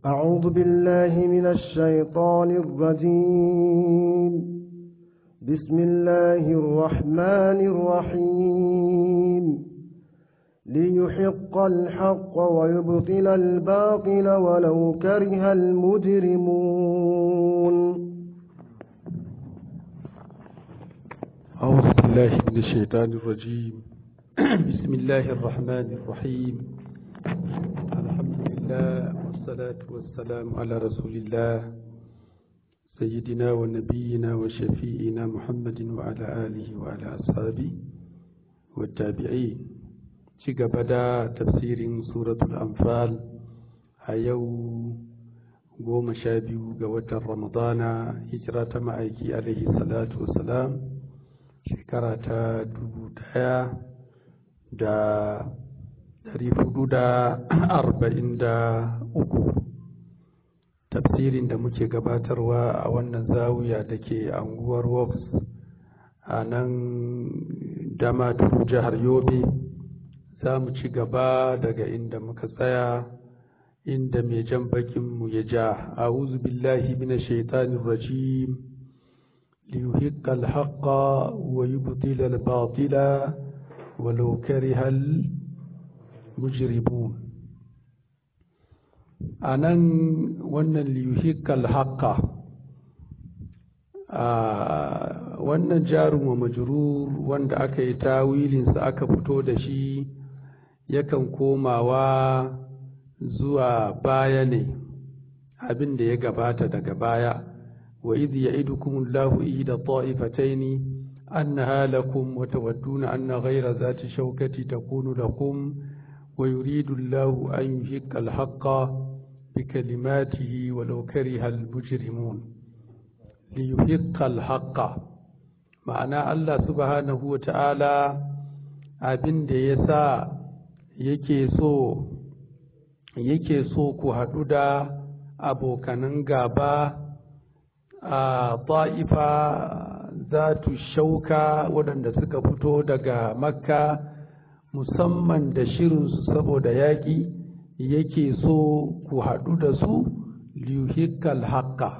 أعوذ بالله من الشيطان الرجيم بسم الله الرحمن الرحيم ليحق الحق ويبطل الباطل ولو كره المجرمون أعوذ بالله من الشيطان الرجيم بسم الله الرحمن الرحيم الحمد لله والصلاة والسلام على رسول الله سيدنا ونبينا وشفيئنا محمد وعلى آله وعلى أصحابه والتابعين بدا تفسير سورة الأنفال هيو goma sha biyu ga watan ramadana hijira ta ma'aiki alaihi salatu wasalam shekara ta dubu daya da dari hudu da arba'in da uku tafsirin da muke gabatarwa a wannan zawiya da ke anguwar woks a nan damaturu jihar yobe za mu ci gaba daga inda muka tsaya inda mai jan bakinmu ya ja a'udhu billahi minash shaitanir rajim liyuhiqqa al-haqqa wa yubtila al-batila walau kariha al-mujrimun anan wannan liyuhiqqa al-haqqa wannan jarum wa majrur wanda aka yi tawilinsa aka fito da shi yakan komawa zuwa baya ne abin da ya gabata daga baya wa idh ya'idukum Allahu ihda ta'ifatayn annaha lakum wa tawadduna anna ghayra zati shawkati takunu lakum wa yuridu Allahu an yuhiqqa al-haqqa bikalimatihi walau kariha al-mujrimun liyuhiqqa al-haqqa ma'ana Allah subhanahu wa ta'ala abin da yasa yake so yake so ku haɗu da abokanan gaba a ta'ifa za tu shauka waɗanda suka fito daga makka musamman da shirinsu saboda yaƙi yake so ku haɗu da su liyuhikkal haƙƙa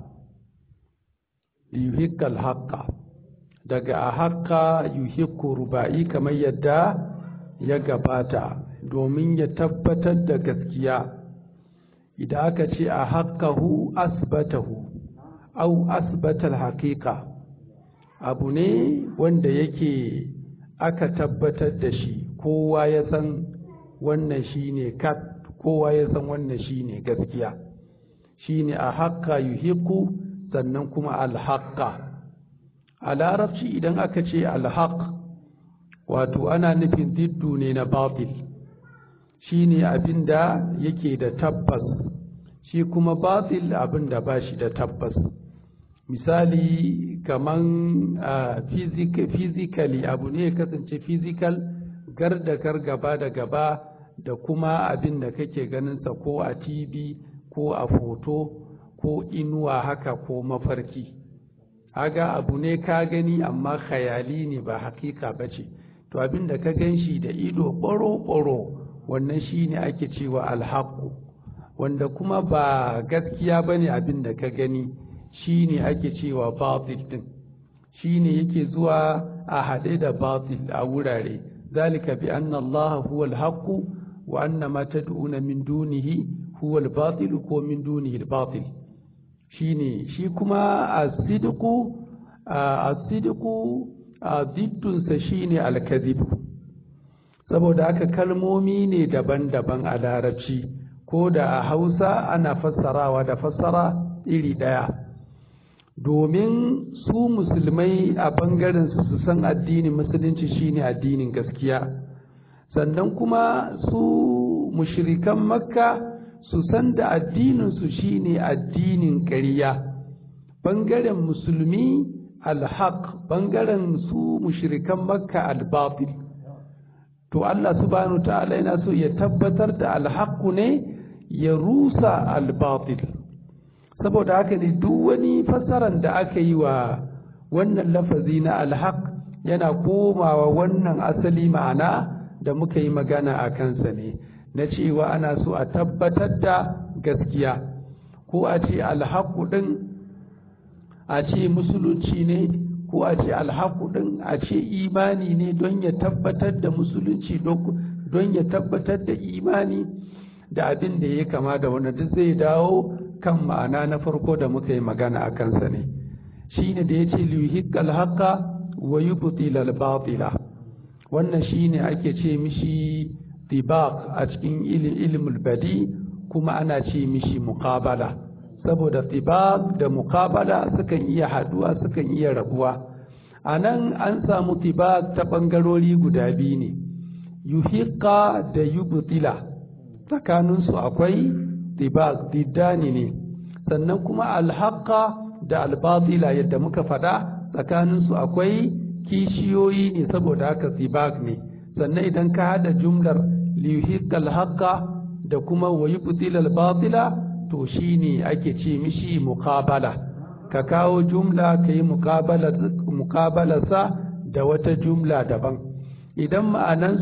liyuhikkal haƙƙa daga a haƙƙa yuhikku ruba'i kamar yadda ya gabata domin ya tabbatar da gaskiya idan aka ce a haƙahu asbatahu au asbatal haƙiƙa abu ne wanda yake aka tabbatar da shi kowa ya san wannan shi ne kat kowa ya san wannan shi ne gaskiya shi ne a haƙa yuhiku sannan kuma alhaƙa a larabci idan aka ce alhaƙ wato ana nufin diddu ne na batil shi ne abin da yake da tabbas shi kuma batil abin da ba shi da tabbas misali kaman physically abu ne ya kasance physical gar da gar gaba da gaba da kuma abin da kake ganinsa ko a tv ko a foto ko inuwa haka ko mafarki haga abu ne ka gani amma khayali ne ba hakika ba ce to abin da ka gan shi da ido ɓaro-ɓaro wannan shi ne ake cewa alhaku wanda kuma ba gaskiya ba ne abin da ka gani shi ne ake cewa batil din shi ne yake zuwa a haɗe da batil a wurare zalika bi anna Allah huwa alhaqu wa anna ma tad'una min dunihi huwa albatil ko min dunihi albatil shine shi kuma as-sidqu as-sidqu diddunsa shine al-kadhib saboda haka kalmomi ne daban-daban a larabci ko da a hausa ana fassarawa da fassara iri ɗaya domin su musulmai a ɓangaren su su san addinin musulunci shine addinin gaskiya sannan kuma su mushrikan makka su san da addininsu shine addinin ƙarya ɓangaren musulmi alhaq ɓangaren su mushrikan makka albatil to Allah subhanahu ta'ala yana so ya tabbatar da alhaqqu ne ya rusa albatil saboda haka ne duk wani fassaran da aka yi wa wannan lafazi na alhaq yana komawa wannan asali ma'ana da muka yi magana a kansa ne na cewa ana so a tabbatar da gaskiya ko a ce alhaku ɗin a ce musulunci ne ko a ce alhaku ɗin a ce imani ne don ya tabbatar da musulunci don ya tabbatar da imani da abin da ya kama da wanda duk zai dawo kan ma'ana na farko da muka yi magana a kansa ne shi ne da ya ce liyuhiqqal haqqa wa yubtila al-batila wannan shine ake ce mishi tibaq a cikin ilmul badi kuma ana ce mishi muqabala saboda tibaq da muqabala sukan iya haduwa sukan iya rabuwa anan an samu tibaq ta bangarori guda biyu ne yuhiqqa da yubtila tsakaninsu akwai tibaq diddani ne sannan kuma alhaqa da albatila yadda muka faɗa tsakaninsu akwai kishiyoyi ne saboda haka tibaq ne sannan idan ka hada jumlar liyuhiqqal haqqa da kuma wayubtil al batila to shine ake ce mishi muqabala ka kawo jumla kai muqabala muqabala sa da wata jumla daban idan ma'anan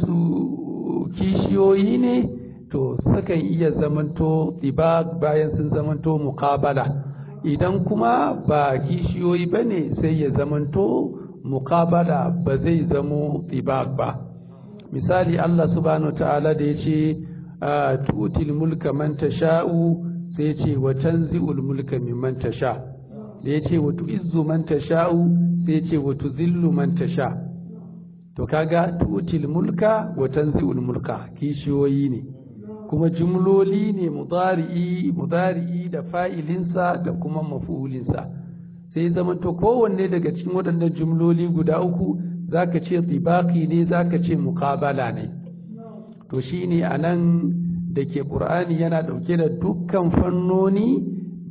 su kishiyoyi ne to sukan iya zamanto tibaq bayan sun zamanto muqabala idan kuma ba kishiyoyi bane sai ya zamanto muqabala ba zai zamo tibaq ba misali Allah subhanahu ta'ala da ya ce tutil mulka man tasha'u sai ya ce wa tanzi'ul mulka mimman tasha da ya ce wa tu'izzu man tasha'u sai ya ce wa tuzillu man tasha to kaga tutil mulka wa tanzi'ul mulka kishiyoyi ne kuma jumloli ne mudari'i mudari'i da fa'ilinsa da kuma mafulinsa sai zama to kowanne daga cikin waɗannan jumloli guda uku zaka ce tibaki ne zaka ce muqabala ne to shine anan da ke qur'ani yana dauke da dukkan fannoni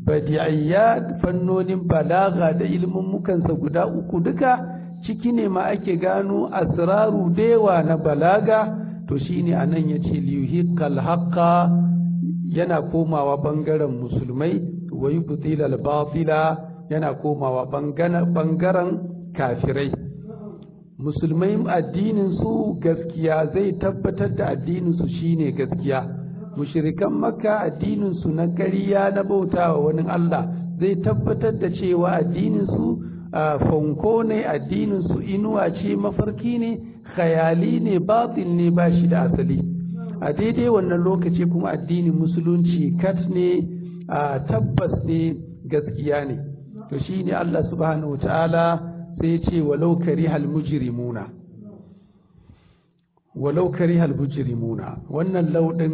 badi'iyat fannonin balaga da ilmin mukansa guda uku duka ciki ne ma ake gano asraru dewa na balaga to shine anan yace liyuhiqqal haqqa yana komawa bangaren musulmai wa yubtilal batila yana komawa bangaren kafirai musulmai addininsu gaskiya zai tabbatar da addininsu shine gaskiya mushirikan makka addininsu na ƙarya na bautawa wani Allah zai tabbatar da cewa addininsu fanko ne addininsu inuwa ce mafarki ne khayali ne batil ne ba shi da asali a daidai wannan lokaci kuma addinin musulunci kat ne tabbas ne gaskiya ne to shine Allah subhanahu wa ta'ala sai ce walau karihal mujrimuna walau karihal mujrimuna wannan laudin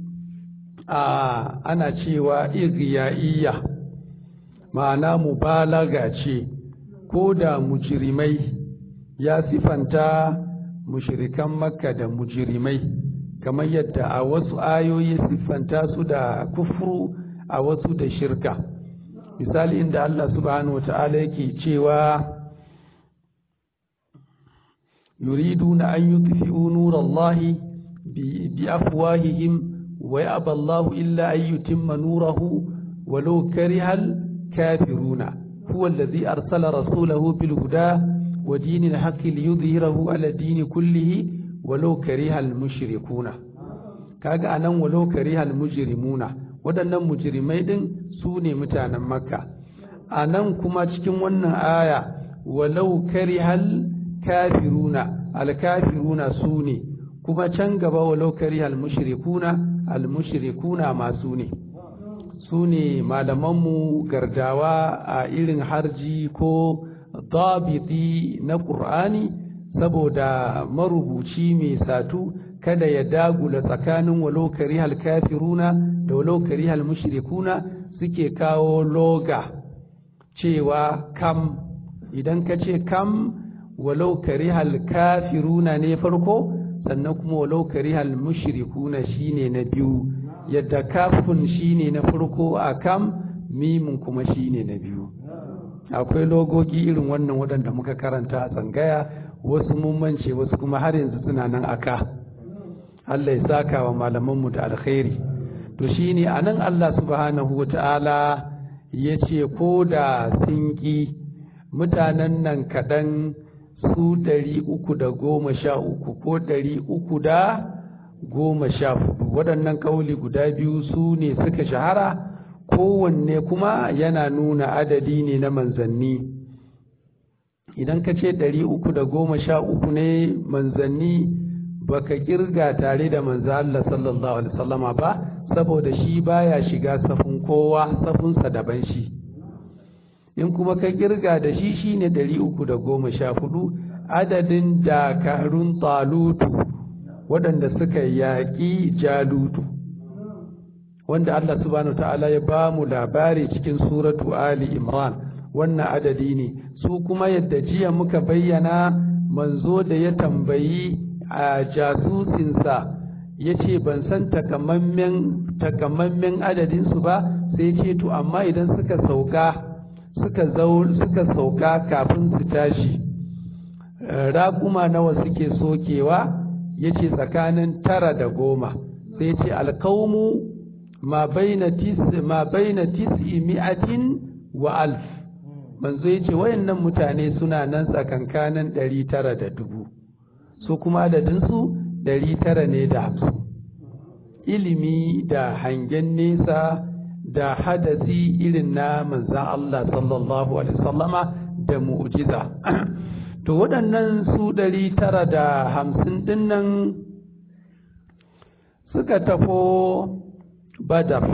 a ana cewa igiyaiya ma'ana mubalaga ce ko da mujrimai ya sifanta mushrikan makka da mujrimai kamar yadda a wasu ayoyi siffanta su da kufru a wasu da shirka misali inda Allah subhanahu wa ta'ala yake cewa يريدون أن يطفئوا نور الله بأفواههم ويأبى الله إلا أن يتم نوره ولو كره الكافرون هو الذي أرسل رسوله بالهدى ودين الحق ليظهره على الدين كله ولو كره المشركون kaga anan walau karihal mujrimuna waɗannan mujrimai din su ne mutanen makka anan kuma cikin wannan aya walau karihal kafiruna alkafiruna su ne kuma can gaba walau kari almushrikuna almushrikuna masu ne su ne malamanmu gardawa a irin harji ko dabiti na ƙur'ani saboda marubuci mai satu kada ya dagula tsakanin walau kari alkafiruna da walau kari almushrikuna suke kawo loga cewa kam idan ka ce kam walau karihal kafiruna ne farko sannan kuma walau karihal mushrikuna shine na biyu yadda kafin shine na farko a kam mimin kuma shine na biyu akwai logogi irin wannan waɗanda muka karanta a tsangaya wasu mummance wasu kuma har yanzu suna nan aka Allah ya saka wa malamanmu da alkhairi to shine anan Allah subhanahu wata'ala ya ce ko da sun ƙi mutanen nan kaɗan su ɗari uku da goma sha uku ko ɗari uku da goma sha hudu waɗannan ƙauli guda biyu su ne suka shahara kowanne kuma yana nuna adadi ne na manzanni idan ka ce ɗari uku da goma sha uku ne manzanni baka kirga tare da manzo Allah sallallahu alaihi wasallama ba saboda shi baya shiga safin kowa safinsa daban shi in kuma ka kirga da shi shine ɗari uku da goma sha hudu adadin dakarun talutu waɗanda suka yaƙi jalutu wanda Allah subhanahu ta'ala ya ba mu labari cikin suratu Ali Imran wannan adadi ne su kuma yadda jiya muka bayyana manzo da ya tambayi a jasusinsa ya ce ban san takamammen adadinsu ba sai ce to amma idan suka sauka suka suka sauka kafin su tashi raƙuma nawa suke sokewa ya ce tsakanin tara da goma sai ce alkaumu ma baina tis'i mi'atin wa alf manzo ya ce wayannan mutane suna nan tsakankanin ɗari tara da dubu su kuma adadinsu ɗari tara ne da hamsin ilimi da hangen nesa da hadasi irin na manzan Allah sallallahu alaihi wasallama da mu'jiza to waɗannan su ɗari tara da hamsin ɗinnan suka tafo badar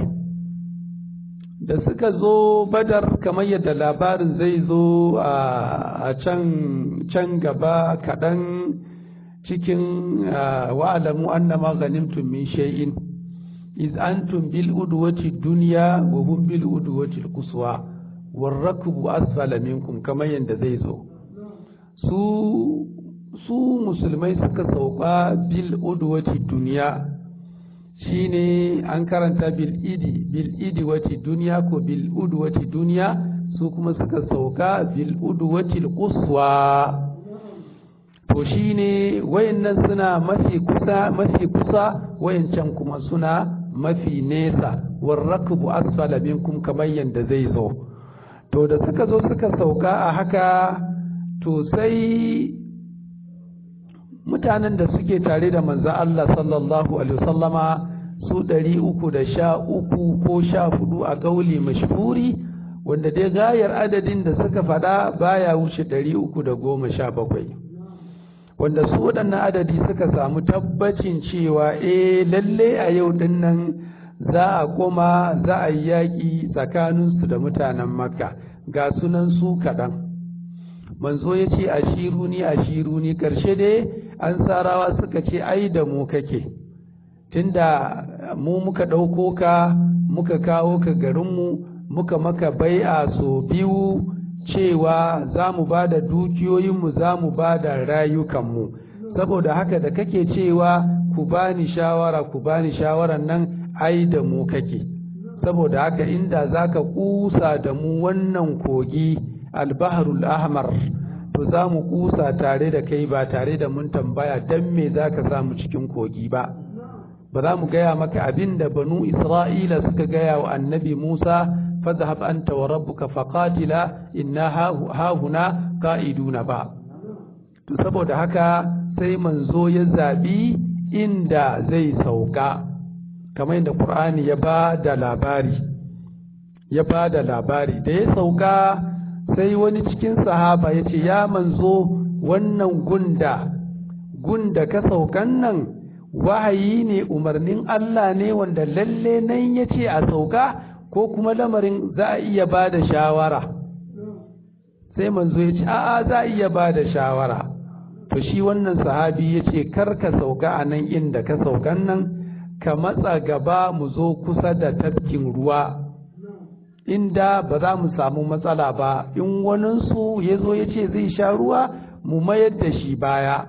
da suka zo badar kamar yadda labarin zai zo a can gaba kaɗan cikin wa'alamu annama ghanimtum min shay'in iz antum bil udwati dunya wa hum bil udwati al quswa war rakbu asfala minkum kamar yadda zai zo su su musulmai suka sauka bil udwati dunya shine an karanta bil idi bil idi wati duniya ko bil udu wati duniya su kuma suka sauka bil udu wati quswa to shine wayannan suna mafi kusa mafi kusa wayancan kuma suna mafi nesa warrakbu asfala minkum kamar yanda zai zo to da suka zo suka sauka a haka to sai mutanen da suke tare da manzo Allah sallallahu alaihi wasallama su ɗari uku da sha uku ko sha hudu a gauli mashhuri wanda dai gayar adadin da suka faɗa baya wuce ɗari uku da goma sha bakwai wanda su waɗannan adadi suka samu tabbacin cewa eh lalle a yau ɗin nan za a koma za a yi yaƙi tsakaninsu da mutanen makka ga sunan su kaɗan manzo ya ce ashiruni ashiruni ƙarshe dai an sarawa suka ce ai da mu kake tunda mu muka ɗauko ka muka kawo ka garinmu muka maka bai'a so biyu cewa za mu ba da dukiyoyinmu za mu ba da rayukanmu saboda haka da kake cewa ku bani shawara ku bani shawaran nan ai da mu kake saboda haka inda za ka kusa da mu wannan kogi albaharul ahmar to za mu kusa tare da kai ba tare da mun tambaya don me za ka samu cikin kogi ba ba za mu gaya maka abin da banu isra'ila suka gaya wa annabi musa fadhhab anta wa rabbuka faqatila inna hahuna qa'iduna ba to saboda haka sai manzo ya zabi inda zai sauka kamar yadda qur'ani ya ba da labari ya ba da labari da ya sauka sai wani cikin sahaba ya ce ya manzo wannan gunda gunda ka saukan nan wahayi ne umarnin Allah ne wanda lalle nan ya ce a sauka ko kuma lamarin za a iya ba da shawara sai manzo ya ce a'a za a iya ba da shawara to shi wannan sahabi ya ce kar ka sauka a nan inda ka saukan nan ka matsa gaba mu zo kusa da tafkin ruwa inda ba za mu samu matsala ba in waninsu ya zo ya ce zai sha ruwa mu mayar da shi baya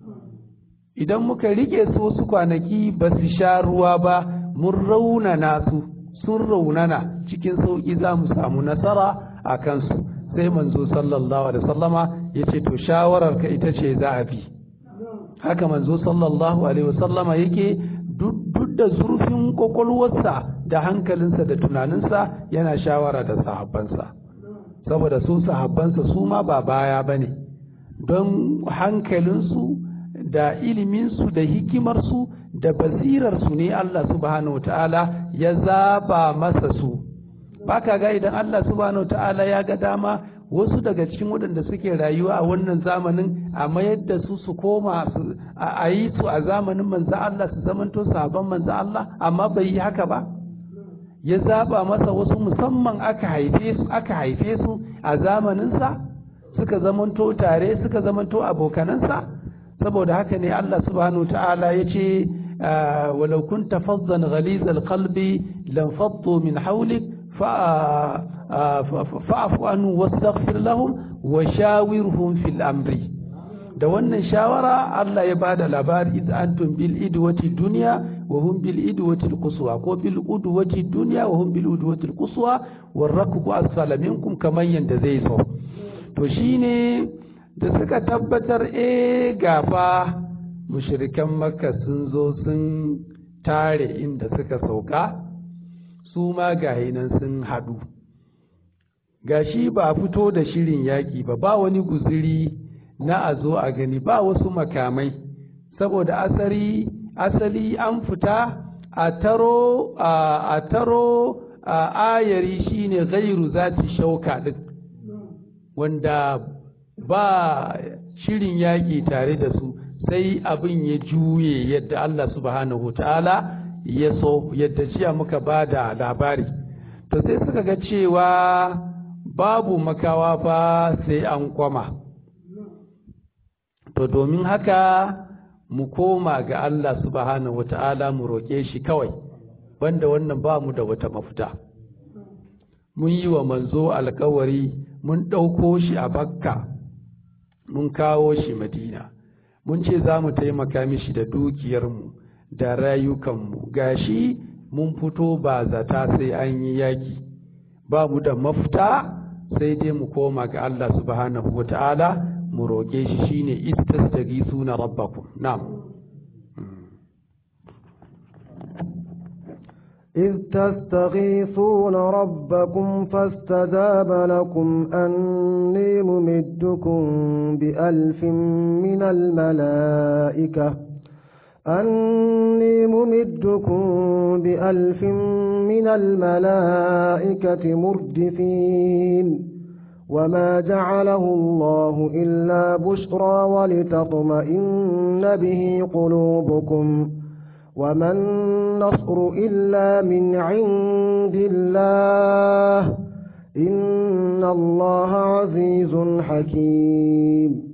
idan muka rike su wasu kwanaki ba su sha ruwa ba mun raunana su sun raunana cikin sauƙi za mu samu nasara a kansu sai manzo sallallahu alaihi wasallama ya ce to shawararka ita ce za a bi haka manzo sallallahu alaihi wasallama yake duk da zurfin kwakwalwarsa da hankalinsa da tunaninsa yana shawara da sahabbansa saboda su sahabbansa su ma ba baya ba ne don hankalinsu da iliminsu da hikimarsu da basirarsu ne Allah subhanahu wa ta'ala ya zaba masa su ba ka ga idan Allah subhanahu ta'ala ya ga dama wasu daga cikin waɗanda suke rayuwa a wannan zamanin a mayar da su su koma a yi su a zamanin manzo Allah su zamanto sabon manzo Allah amma bai yi haka ba ya zaba masa wasu musamman aka haife su aka haife su a zamaninsa suka zamanto tare suka zamanto abokanansa saboda haka ne Allah subhanahu ta'ala ya ce walau kunta fazzan ghalizal qalbi lam faddu min hawlik fa'fu anhu wastaghfir lahum wa shawirhum fil amri da wannan shawara Allah ya bada labari iz antum bil idwati dunya wa hum bil idwati al quswa ko bil udwati dunya wa hum bil udwati al quswa war rakbu asfala minkum kaman yanda zai so to shine da suka tabbatar eh gafa mushrikan makka sun zo sun tare inda suka sauka su ma nan sun haɗu gashi ba a fito da shirin yaƙi ba ba wani guziri na a zo a gani ba wasu makamai saboda asali asali an fita a taro a taro a ayari shine gairu zati shauka din wanda ba shirin yaƙi tare da su sai abin ya juye yadda Allah subhanahu ta'ala ya so yadda jiya muka ba da labari to sai suka ga cewa babu makawa ba sai an kwama to domin haka mu koma ga Allah subhanahu wata'ala mu roƙe shi kawai banda wannan ba mu da wata mafita mun yi wa manzo alkawari mun ɗauko shi a bakka mun kawo shi madina mun ce za mu taimaka mishi da dukiyarmu da rayukanmu gashi mun fito ba zata sai an yi yaki ba mu da mafita sai dai mu koma ga Allah subhanahu wa ta'ala mu roƙe shi shine istastajisuna rabbakum na'am إذ تستغيثون ربكم فاستجاب لكم أني ممدكم بألف من الملائكة أني ممدكم بألف من الملائكة مردفين وما جعله الله إلا بشرى ولتطمئن به قلوبكم وما النصر إلا من عند الله إن الله عزيز حكيم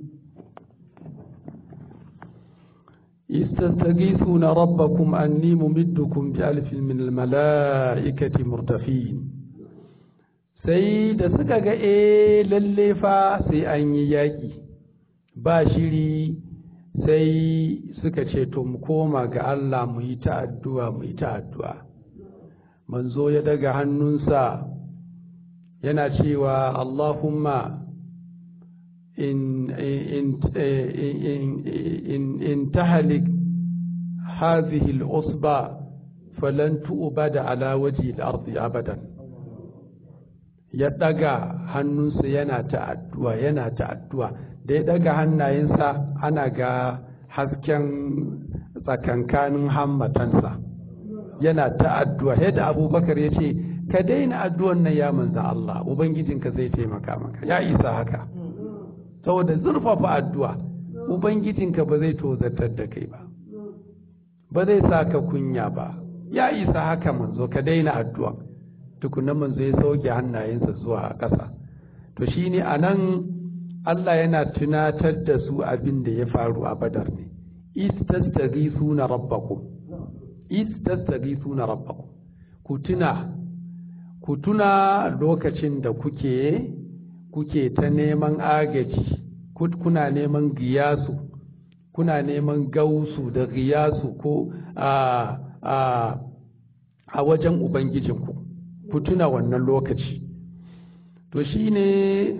استستغيثون ربكم أني ممدكم بألف من الملائكة مرتفين sai da suka ga e lalle fa sai an yi yaƙi ba shiri sai suka ce to mu koma ga Allah mu yi ta addu'a mu yi ta addu'a manzo ya daga hannunsa yana cewa Allahumma in in in in in tahlik hadhihi al-usba falan tu'bada ala wajhi al-ardi abadan ya daga hannunsa yana ta addu'a yana ta addu'a da ya daga hannayensa ana ga hasken tsakankanin hammatansa yana ta addu'a yadda abubakar ya ce ka daina addu'an nan ya manza Allah ubangijinka zai taimaka maka ya isa haka saboda zurfafa addu'a ubangijinka ba zai tozartar da kai ba ba zai sa ka kunya ba ya isa haka manzo ka daina addu'a tukuna manzo ya sauke hannayensa zuwa ƙasa to shine anan Allah yana tunatar da su abin da ya faru a badar ne istastaghithuna rabbakum istastaghithuna rabbakum ku tuna ku tuna lokacin da kuke kuke ta neman agaji kuna neman giyasu kuna neman gausu da giyasu ko a a a wajen ubangijinku ku tuna wannan lokaci to shine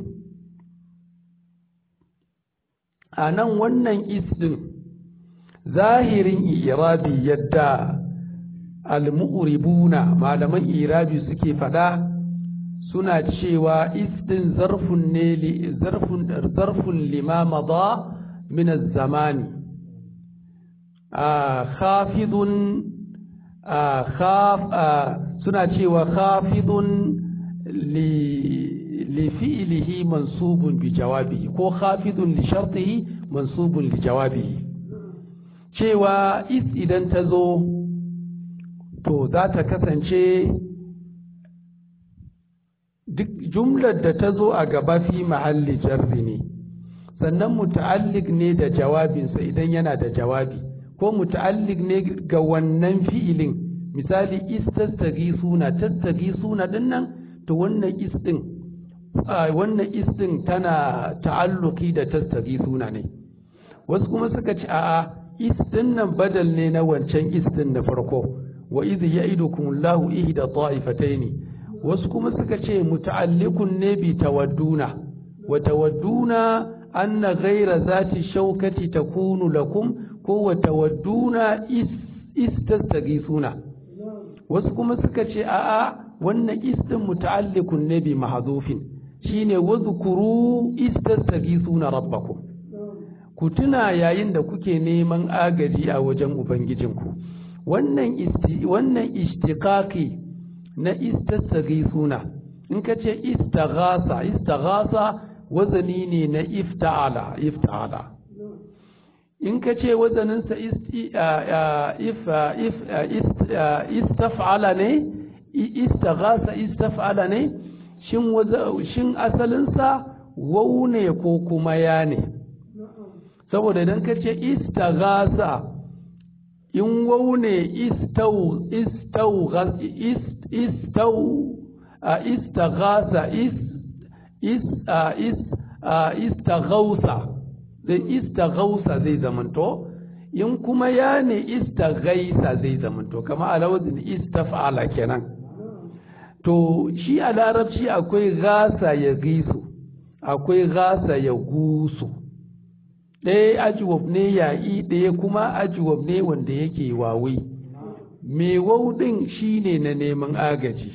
a nan wannan isdin zahirin irabi yadda al-mu'ribuna malaman irabi suke fada suna cewa isdin zarfun ne li zarfun zarfun lima madha min az-zamani khafidun khaf suna cewa khafidun لفعله منصوب بجوابه ko khafidun li shartihi mansubun li jawabihi cewa is idan ta zo to za ta kasance duk jumlar da ta zo a gaba fi mahalli jarri ne sannan muta'allik ne da jawabinsa idan yana da jawabi ko muta'allik ne ga wannan fi'ilin misali istastagi suna tattagi suna dinnan to wannan is din wannan is din tana ta'alluki da tattagi suna ne wasu kuma suka ce a'a is din nan badal ne na wancan is din na farko wa idh ya'idukumullahu ihda ta'ifataini wasu kuma suka ce muta'allikun ne bi tawadduna wa tawadduna anna ghayra zati shaukati takunu lakum ko wa tawadduna is istastaghithuna wasu kuma suka ce a'a wannan istin muta'allikun ne bi mahdhufin shine wadhkuru istastaghithuna rabbakum ku tuna yayin da kuke neman agaji a wajen ubangijinku wannan isti wannan ishtiqaqi na istastaghithuna in ka ce istaghasa istaghasa wazani ne na ifta'ala ifta'ala in ka ce wazaninsa istaf'ala ne istaghasa istaf'ala ne shin asalinsa wau ne ko kuma ya ne saboda idan ka ce istaghasa in wau ne istau istau istau istaghasa is is is istaghausa zai istaghausa zai zamanto in kuma ya ne istaghaisa zai zamanto kama alawazin istaf'ala kenan to shi a larabci akwai gasa ya gisu akwai gasa ya gusu ɗaya ajiwab ne ya'i ɗaya kuma ajiwab ne wanda yake wawi mai wauɗin shi ne na neman agaji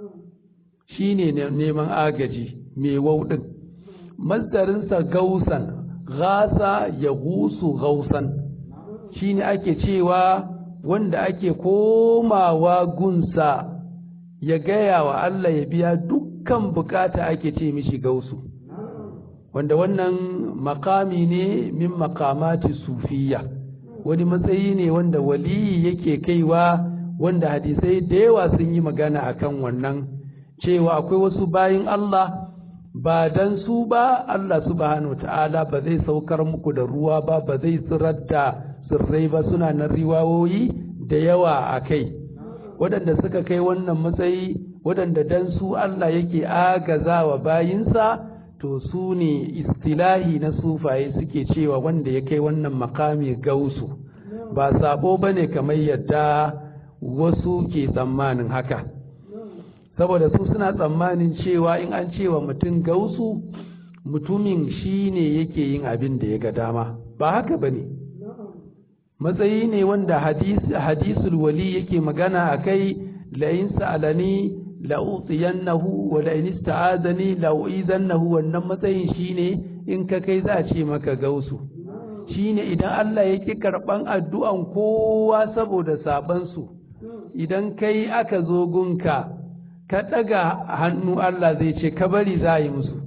shi ne na neman agaji mai wauɗin masdarinsa gausan gasa ya gusu gausan shi ne ake cewa wanda ake komawa gunsa ya gaya wa Allah ya biya dukkan bukata ake ce mishi gausu wanda wannan makami ne min makamati sufiya wani matsayi ne wanda waliyi yake kaiwa wanda hadisai da yawa sun yi magana akan wannan cewa akwai wasu bayin Allah ba dan su ba Allah subhanahu ta'ala ba zai saukar muku da ruwa ba ba zai tsirar da tsirrai ba suna nan riwawoyi da yawa a kai waɗanda suka kai wannan matsayi waɗanda dan su Allah yake agazawa bayinsa to su ne istilahi na sufaye suke cewa wanda ya kai wannan makami gausu ba sabo ba ne kamar yadda wasu ke tsammanin haka saboda su suna tsammanin cewa in an cewa mutum gausu mutumin shi ne yake yin abin da ya ga dama ba haka ba ne matsayi ne wanda hadisul wali yake magana a kai la'in sa'alani la'utiyannahu wa la'in ista'azani la'u'izannahu wannan matsayin shine in ka kai za a ce maka gausu shine idan Allah yake karban addu'an kowa saboda sabansu idan kai aka zo gunka ka daga hannu Allah zai ce ka bari za yi musu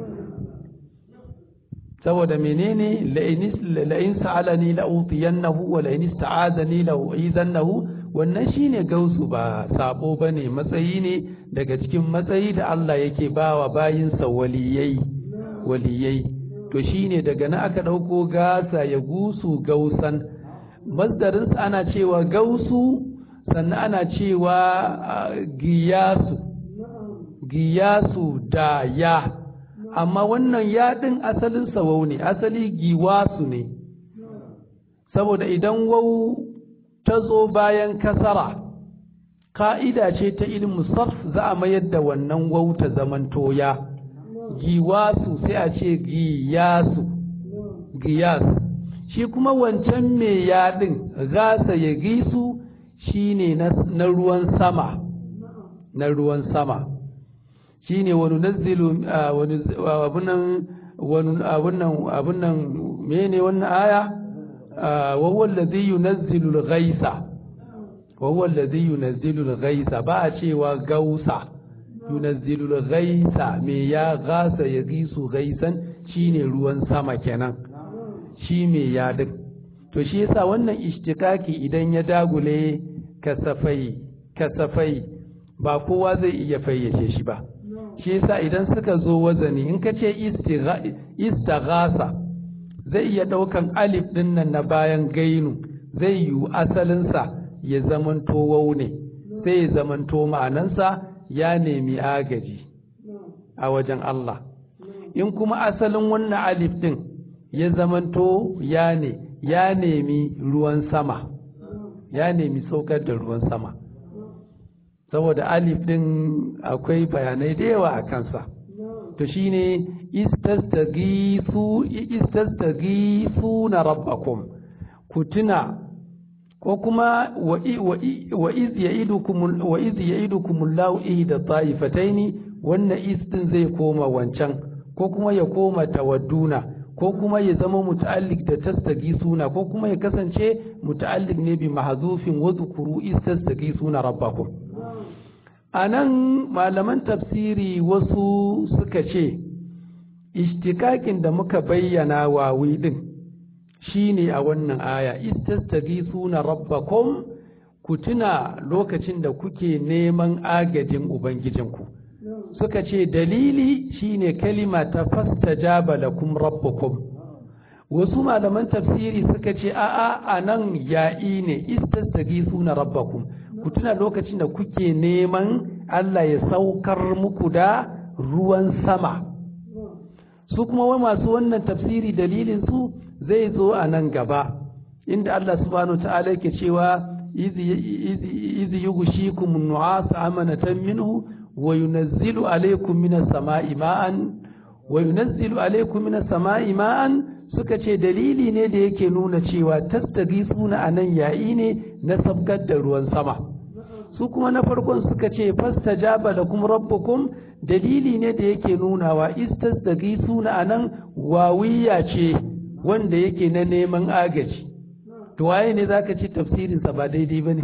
saboda menene la'in sa'alani la'utiyannahu wa la'in ista'azani la'u'izannahu wannan shine gausu ba sabo bane matsayi ne daga cikin matsayi da Allah yake bawa bayinsa waliyai waliyai to shine daga nan aka dauko gasa ya gusu gausan masdarin ana cewa gausu sannan ana cewa giyasu giyasu da ya amma wannan yaɗin asalin sawau ne asali giwasu ne saboda idan wau ta zo bayan kasara ka'ida ce ta ilmu sarf za a mayar da wannan wau ta zaman toya giwasu sai a ce giyasu giyasu shi kuma wancan mai yaɗin gasa ya gisu shine na ruwan sama na ruwan sama shine wani nazilu abunan abunan mene wannan aya وهو الذي ينزل الغيث وهو الذي ينزل الغيث ba a cewa gausa yunazzilul ghaisa me ya gasa ya gisu gaisan shine ruwan sama kenan shi me ya duk to shi yasa wannan ishtikaki idan ya dagule kasafai kasafai ba kowa zai iya fayyace shi ba shi yasa idan suka zo wazani in ka ce istaghasa zai iya ɗaukan alif ɗin nan na bayan gainu zai yiwu asalinsa ya zamanto wau ne sai ya zamanto ma'anansa ya nemi agaji a wajen Allah in kuma asalin wannan alif ɗin ya zamanto ya ne ya nemi ruwan sama ya nemi saukar da ruwan sama saboda alif ɗin akwai bayanai da yawa a kansa to shine istastaghisu na rabbakum ku tuna ko kuma wa iz ya'idukum wa iz ya'idukum Allahu ihda ta'ifataini wannan istin zai koma wancan ko kuma ya koma tawadduna ko kuma ya zama muta'alliq da tastaghisuna ko kuma ya kasance muta'alliq ne bi mahzufin wa dhkuru istastaghisuna rabbakum anan malaman tafsiri wasu suka ce ishtikakin da muka bayyana wawi din shine a wannan aya istastaghisuna rabbakum ku tuna lokacin da kuke neman agajin ubangijinku suka ce dalili shine kalima ta fastajaba lakum rabbukum wasu malaman tafsiri suka ce a'a anan ya'i ne istastaghisuna rabbakum ku tuna lokacin da kuke neman Allah ya saukar muku da ruwan sama su kuma wai masu wannan tafsiri dalilin su zai zo a nan gaba inda Allah subhanahu ta'ala yake cewa izi yughshikum an-nu'as amanatan minhu wa yunazzilu alaykum minas sama'i ma'an wa yunazzilu alaykum minas sama'i ma'an suka ce dalili ne da yake nuna cewa tastagisuna anan yayi ne na sabkar da ruwan sama su kuma na farkon suka ce fastajaba lakum rabbukum dalili ne da yake nunawa istasdagisuna anan wawiya ce wanda yake na neman agaji to waye ne zaka ci tafsirin sa ba daidai bane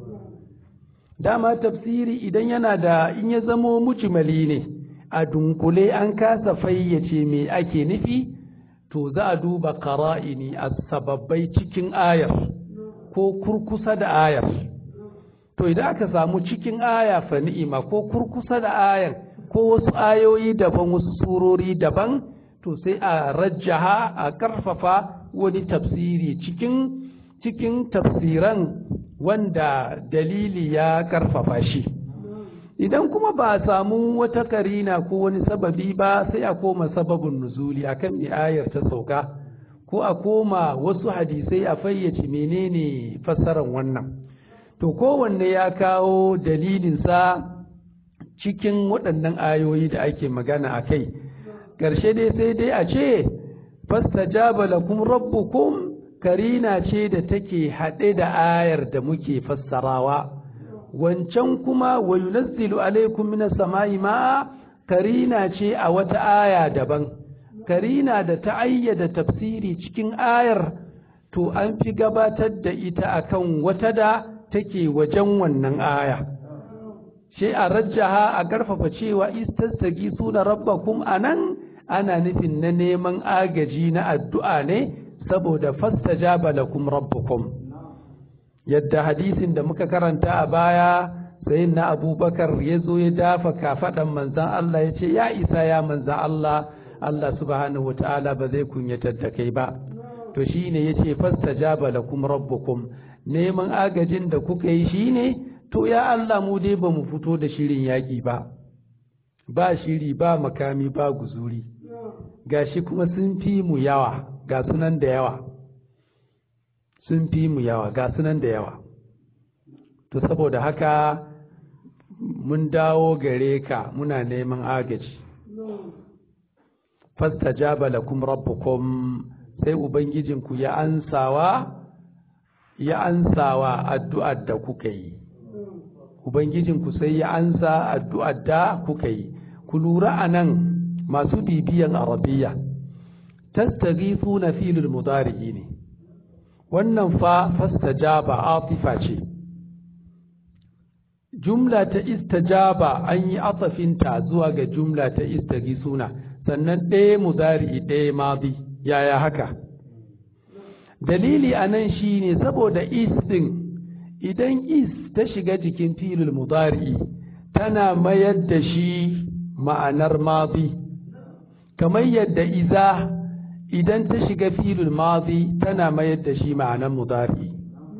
dama tafsiri idan yana da in ya zamo mujmali ne a dunkule an kasa fayyace me ake nufi to za a duba qara'ini a sababbai cikin ayar ko kurkusa da ayar to idan aka samu cikin aya fa ni'ima ko kurkusa da ayar ko wasu ayoyi daban wasu surori daban to sai a rajjaha a karfafa wani tafsiri cikin cikin tafsiran wanda dalili ya karfafa shi idan kuma ba a samu wata karina ko wani sababi ba sai a koma sababin nuzuli akan me ayar ta sauka ko a koma wasu hadisai a fayyace menene fassarar wannan to kowanne ya kawo dalilinsa cikin waɗannan ayoyi da ake magana a kai ƙarshe dai sai dai a ce fastajaba lakum rabbukum karina ce da take haɗe da ayar da muke fassarawa wancan kuma wa yunazzilu alaikum minas sama'i ma karina ce a wata aya daban karina da ta ayyada tafsiri cikin ayar to an fi gabatar da ita akan wata da take wajen wannan aya shi a rajjaha a karfafa cewa istastagi suna rabbakum anan ana nufin na neman agaji na addu'a ne saboda fastajaba lakum rabbukum yadda hadisin da muka karanta a baya sai na abubakar ya zo ya dafa kafaɗan manzan Allah ya ce ya isa ya manzan Allah Allah subhanahu wata'ala ba zai kunyatar da kai ba to shine ya ce fastajaba lakum rabbukum neman agajin da kuka yi shine to ya Allah mu dai ba mu fito da shirin yaƙi ba ba shiri ba makami ba guzuri gashi kuma sun fi mu yawa ga sunan da yawa sun fi mu yawa ga sunan da yawa to saboda haka mun dawo gare ka muna neman agaji fastajaba lakum rabbukum sai ubangijinku ya ansawa ya ansawa addu'ar da kuka yi ubangijinku sai ya ansa addu'ar da kuka yi ku lura anan masu bibiyan arabiya tastaghithuna filul mudari'i ne wannan fa fastajaba atifa ce jumla ta istajaba an yi atafinta zuwa ga jumla ta istagisuna sannan ɗaya mudari ɗaya madi yaya haka dalili a nan shi ne saboda is ɗin idan is ta shiga jikin filin mudari tana mayar da shi ma'anar madi kamar yadda iza idan ta shiga filin madi tana mayar da shi ma'anar mudari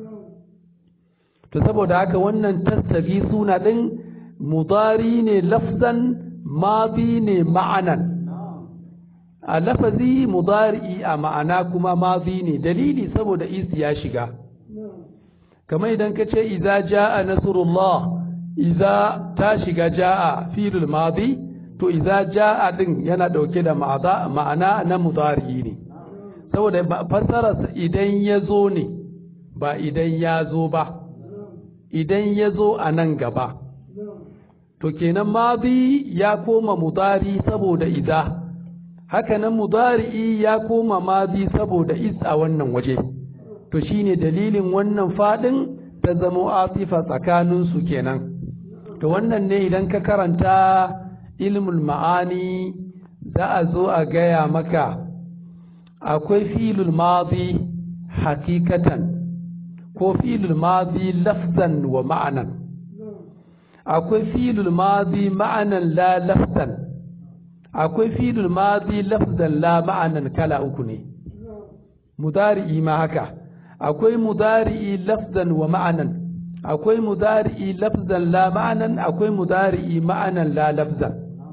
to saboda haka wannan tattabi suna ɗin mudari ne lafzan madi ne ma'anan a lafazi mudari a ma'ana kuma madi ne dalili saboda is ya shiga kamar idan ka ce iza ja'a nasrullah iza ta shiga ja'a filul madi to iza ja'a din yana dauke da ma'ana na mudari ne saboda fassara idan ya zo ne ba idan ya zo ba idan ya zo a nan gaba to kenan madi ya koma mudari saboda iza hakanan mudari'i ya koma madi saboda is a wannan waje to shine dalilin wannan fadin ta zamo asifa tsakaninsu kenan to wannan ne idan ka karanta ilmul ma'ani za a zo a gaya maka akwai filul madi hakikatan ko filul madi lafzan wa ma'anan akwai filul madi ma'anan la lafzan akwai filul madi lafzan la ma'anan kala uku ne mudari'i ma haka akwai mudari'i lafzan wa ma'anan akwai mudari'i lafzan la ma'anan akwai mudari'i ma'anan la lafzan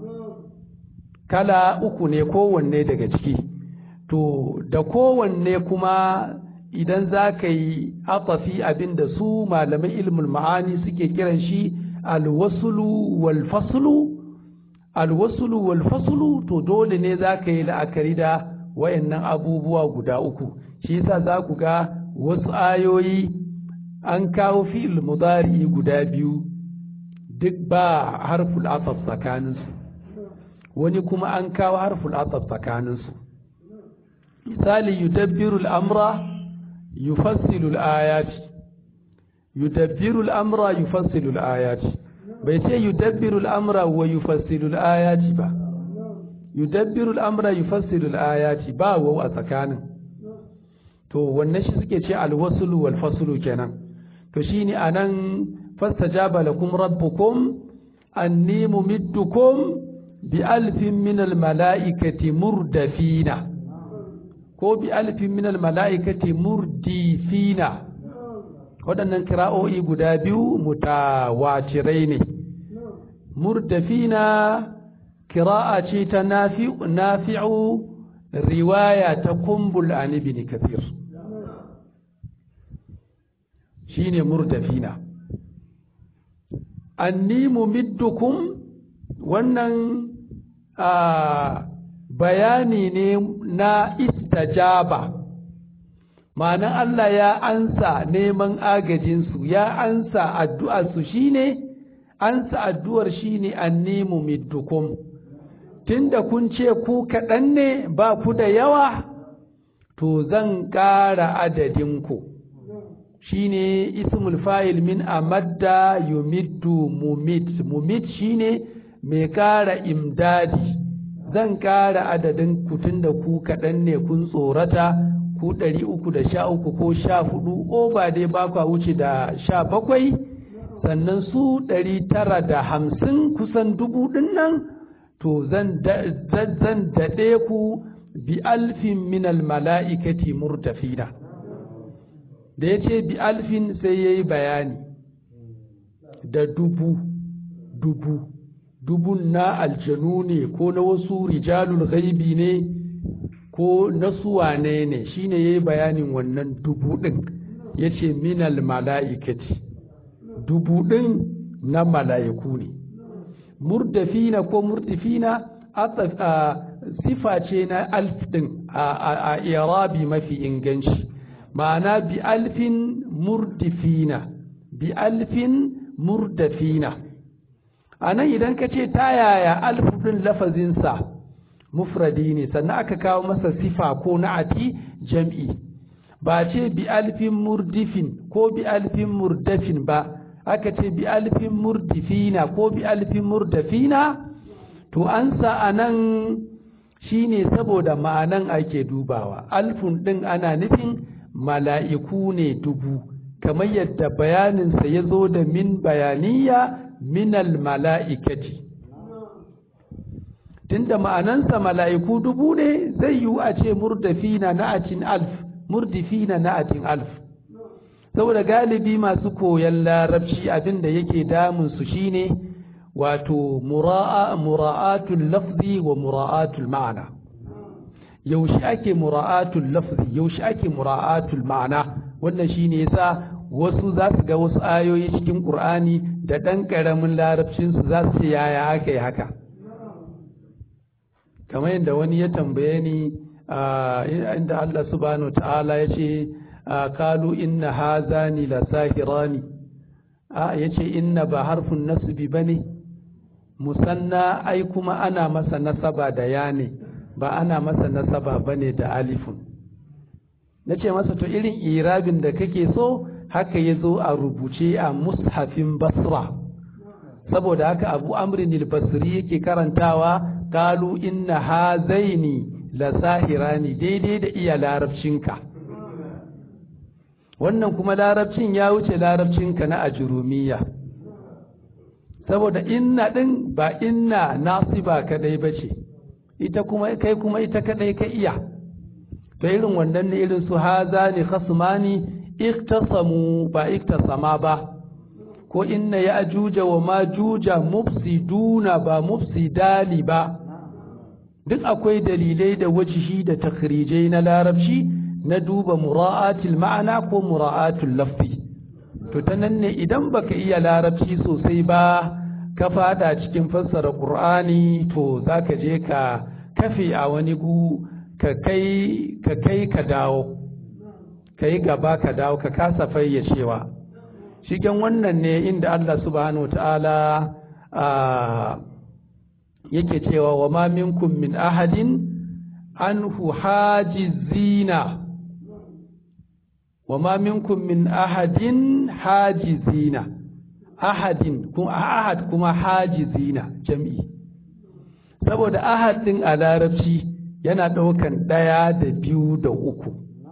kala uku ne kowanne daga ciki to da kowanne kuma idan za ka yi atafi abinda su malaman ilmul ma'ani suke kiran shi alwasulu wal faslu alwasulu wal faslu to dole ne za ka yi la'akari da wayannan abubuwa guda uku shi yasa za ku ga wasu ayoyi an kawo fi'il mudari guda biyu duk ba harful ataf tsakaninsu wani kuma an kawo harful ataf tsakaninsu misali yudabbiru al'amra yufassilu al'ayati yudabbiru al'amra yufassilu al'ayati bai ce yudabbiru al'amra wa yufassilu al'ayati ba yudabbiru al'amra yufassilu al'ayati ba wau a tsakanin to wannan shi suke ce alwasulu wal fasulu kenan to shine anan fastajaba lakum rabbukum anni mumiddukum bi alfin min al malaikati murdafina ko bi alfin min al malaikati murdifina waɗannan kira'o'i guda biyu mutawatirai ne murdafina kira'a ce ta nafi'u riwaya ta kumbul an ibn kathir shine murdafina anni mumiddukum wannan bayani ne na istajaba ma'anan Allah ya ansa neman agajinsu ya ansa addu'arsu shine ansa addu'ar shine anni mumiddukum tunda kun ce ku kaɗan ne ba ku da yawa to zan ƙara adadinku shine ismul fa'il min amadda yumiddu mumid mumid shine mai ƙara imdadi zan ƙara adadin ku tunda ku kaɗan ne kun tsorata ku ɗari uku da sha uku ko sha hudu o ba dai ba kwa wuce da sha bakwai sannan su ɗari tara da hamsin kusan dubu ɗin nan to zan daɗe ku bi alfin minal mala'ikati murtafina da ya ce bi alfin sai ya yi bayani da dubu dubu dubun na aljanu ne ko na wasu rijalul ghaibi ne ko na suwane ne shine ya yi bayanin wannan dubu ɗin ya ce minal mala'ikati dubu ɗin na mala'iku ne murdafina ko murdifina sifa ce na alf ɗin a irabi mafi inganci ma'ana bi alfin murdifina bi alfin murdafina a nan idan ka ce ta yaya alf ɗin lafazinsa mufradi ne sannan aka kawo masa sifa ko na'ati jam'i ba ce bi alfin murdifin ko bi alfin murdafin ba aka ce bi alfin murdifina ko bi alfin murdafina to an sa a nan shi ne saboda ma'anan ake dubawa alfun ɗin ana nufin mala'iku ne dubu kamar yadda bayaninsa ya zo da min bayaniya minal mala'ikati tunda ma'anansa mala'iku dubu ne zai yiwu a ce murdafina na'atin alf murdifina na'atin alf saboda galibi masu koyon larabci abin da yake damunsu shine wato mura'atul lafzi wa mura'atul ma'ana yaushe ake mura'atul lafzi yaushe ake mura'atul ma'ana wannan shine yasa wasu za su ga wasu ayoyi cikin Qur'ani da ɗan ƙaramin larabcinsu za su ce yaya aka yi haka kamar yadda wani ya tambaye ni inda Allah subhanahu ta'ala ya ce kalu inna hazani la sahirani a ya ce inna ba harfin nasbi ba ne musanna ai kuma ana masa nasaba da ya ne ba ana masa nasaba ba ne da alifun na ce masa to irin irabin da kake so haka ya zo a rubuce a mushafin basra saboda haka abu amrin basri yake karantawa kalu inna hazaini la sahirani daidai da iya larabcinka wannan kuma larabcin ya wuce larabcinka na ajurumiya saboda inna din ba inna nasiba kadai bace ita kuma kai kuma ita kadai ka iya to irin wannan ne irin su hazani khasmani iktasamu ba iktasama ba ko inna ya ajuja wa majuja mufsiduna ba mufsidali ba duk akwai dalilai da wajihi da takhrijai na larabci na duba mura'atul ma'ana ko mura'atul lafzi to ta nan ne idan baka iya larabci sosai ba ka fada cikin fassara qur'ani to zaka je ka kafe a wani gu ka kai ka kai ka dawo ka yi gaba ka dawo ka kasa fayyacewa shigen wannan ne inda Allah subhanahu ta'ala yake cewa wa ma minkum min ahadin anhu hajizina wa ma minkum min ahadin hajizina ahadin kuma ahad kuma hajizina jam'i saboda ahad din a larabci yana ɗaukan ɗaya da biyu da uku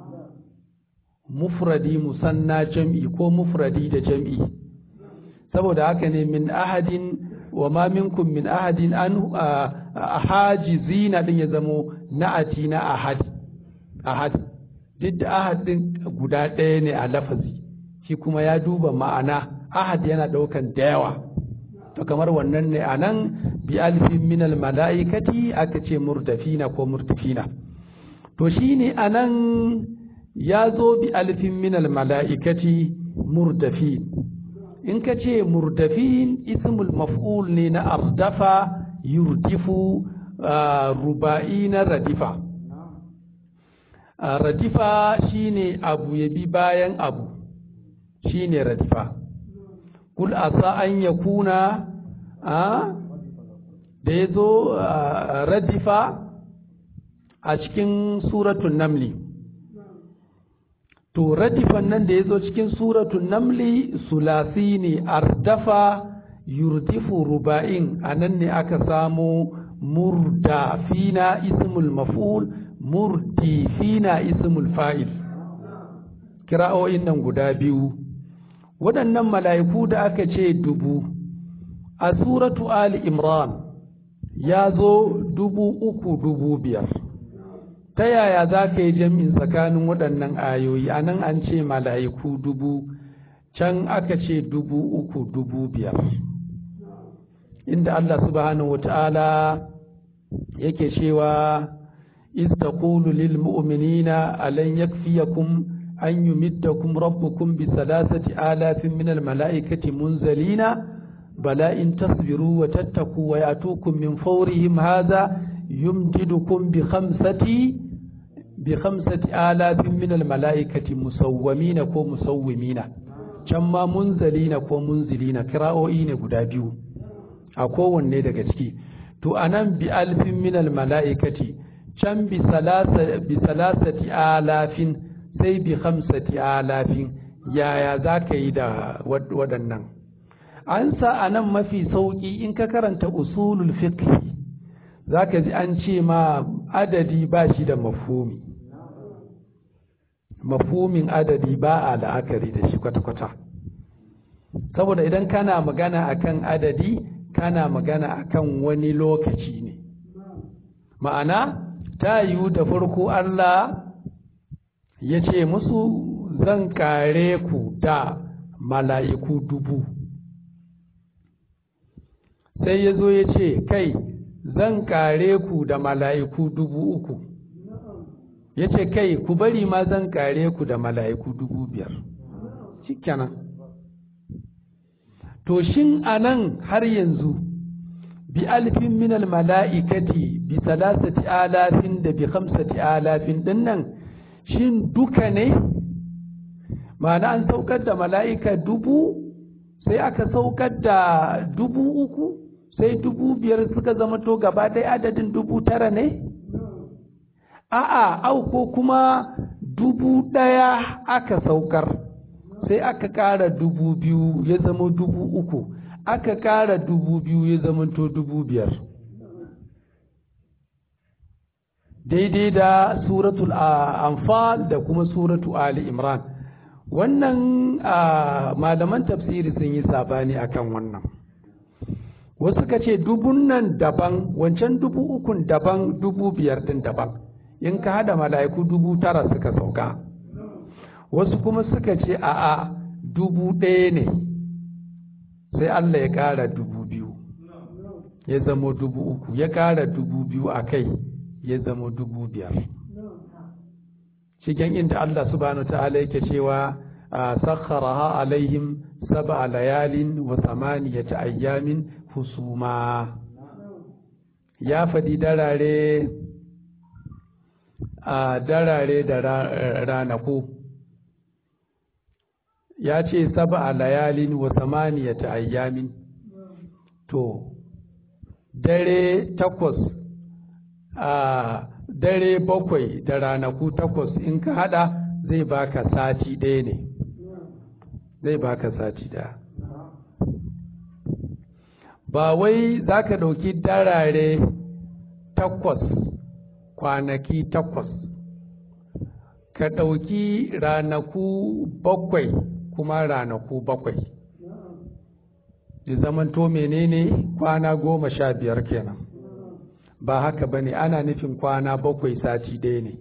mufradi musanna jam'i ko mufradi da jam'i saboda haka ne min ahadin wa ma minkum min ahadin an hajizina din ya zamo na'ati na ahad ahad duk da ahad din guda ɗaya ne a lafazi shi kuma ya duba ma'ana ahad yana ɗaukan da yawa to kamar wannan ne a nan bi alfin minal mala'ikati aka ce murdafina ko murtafina to shine a nan ya zo bi alfin minal mala'ikati murdafin in ka ce murdafin ismul maf'ul ne na ardafa yurdifu ruba'i na radifa radifa shine abu ya bi bayan abu shine radifa kul asa an ya kuna da ya zo radifa a cikin suratun namli to radifan nan da ya zo cikin suratun namli sulasi ne ardafa yurdifu ruba'in a nan ne aka samu murdafina ismul maf'ul murdifina ismul fa'il kira'o'in nan guda biyu waɗannan mala'iku da aka ce dubu a suratu ali imran ya zo dubu uku dubu biyar ta yaya za ka yi jam'in tsakanin waɗannan ayoyi a nan an ce mala'iku dubu can aka ce dubu uku dubu biyar inda Allah subhanahu wa ta'ala yake cewa iz taqulu lil mu'minina alan yakfiyakum an yumiddakum rabbukum bi salasati alafin min al mala'ikati munzalina bala in tasbiru wa tattaku wa yatukum min fawrihim hadha yumdidukum bi khamsati bi khamsati alafin min al mala'ikati musawwimina ko musawwimina can ma munzalina ko munzilina kira'o'i ne guda biyu a kowanne daga ciki to anan bi alfin min al mala'ikati can bi salasati alafin sai bi khamsati alafin yaya za ka yi da waɗannan an sa a nan mafi sauƙi in ka karanta usulul fiqh za ka ji an ce ma adadi ba shi da mafumi mafumin adadi ba a la'akari da shi kwata-kwata saboda idan kana magana akan adadi kana magana akan wani lokaci ne ma'ana ta yiwu da farko Allah ya ce musu zan kare ku da mala'iku dubu sai ya zo ya ce kai zan kare ku da mala'iku dubu uku ya ce kai ku bari ma zan kare ku da mala'iku dubu biyar shikenan to shin anan har yanzu bi alfin minal mala'ikati bi salasati alafin da bi khamsati alafin dinnan shin duka ne ma'ana an saukar da mala'ika dubu sai aka saukar da dubu uku sai dubu biyar suka zama to gaba ɗaya adadin dubu tara ne a'a au ko kuma dubu ɗaya aka saukar sai aka ƙara dubu biyu ya zama dubu uku aka ƙara dubu biyu ya zama to dubu biyar daidai da suratul anfal da kuma suratu ali imran wannan malaman tafsiri sun yi sabani akan wannan wasu ka ce dubun nan daban wancan dubu ukun daban dubu biyar din daban in ka hada mala'iku dubu tara suka sauka wasu kuma suka ce a'a dubu ɗaya ne sai Allah ya ƙara dubu biyu ya zama dubu uku ya ƙara dubu biyu a kai ya zama dubu biyar cikin inda Allah subhanahu ta'ala yake cewa sakharaha alaihim sab'a layalin wa thamaniyata ayyamin husuma ya faɗi darare a darare da ranaku ya ce sab'a layalin wa thamaniyata ayyamin to dare takwas a dare bakwai da ranaku takwas in ka hada zai baka sati ɗaya ne zai baka sati ɗaya ba wai za ka ɗauki darare takwas kwanaki takwas ka ɗauki ranaku bakwai kuma ranaku bakwai da zamanto menene kwana goma sha biyar kenan ba haka ba ne ana nufin kwana bakwai sati ɗaya ne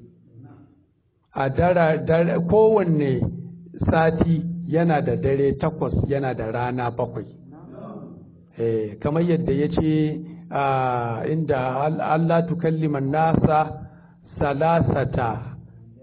a dara kowanne sati yana da dare takwas yana da rana bakwai eh, kamar yadda ya ce inda Allah tukalliman nasa salasata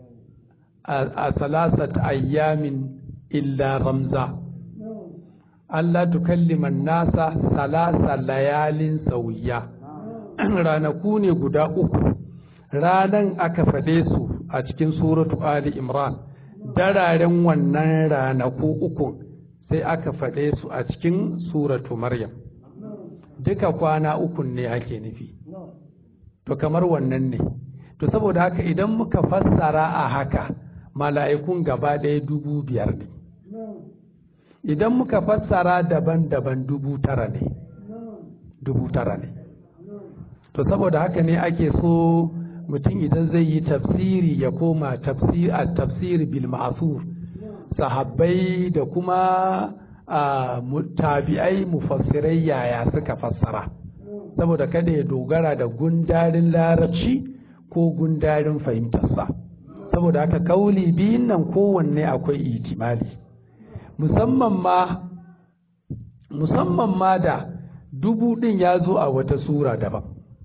a salasata ayyamin illa ramza Allah tukalliman nasa salasa layalin sauya ranaku ne guda uku ranan aka faɗe su a cikin suratu Ali Imran dararen wannan ranaku uku sai aka faɗe su a cikin suratu Maryam duka kwana uku ne ake nufi to kamar wannan ne to saboda haka idan muka fassara a haka mala'ikun gaba ɗaya dubu biyar ne idan muka fassara daban-daban dubu tara ne dubu tara ne to saboda haka ne ake so mutum idan zai yi tafsiri ya koma tafsir a tafsiri bil ma'asur sahabbai da kuma tabi'ai mufassirai yaya suka fassara saboda kada ya dogara da gundarin larabci ko gundarin fahimtarsa saboda haka kauli biyun nan kowanne akwai itimali musamman ma musamman ma da dubu din ya zo a wata sura daban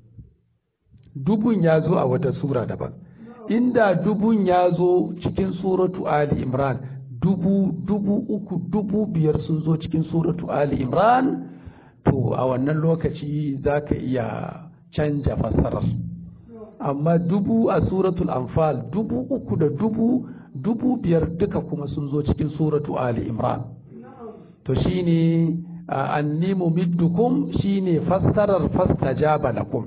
dubun ya zo a wata sura daban inda dubun ya zo cikin suratu ali imran dubu dubu uku dubu biyar sun zo cikin suratu ali imran to a wannan lokaci za ka iya canja fassarar amma dubu a suratul anfal dubu uku da dubu dubu biyar duka kuma sun zo cikin suratu ali imran to shine anni mumiddukum shine fassarar fastajaba lakum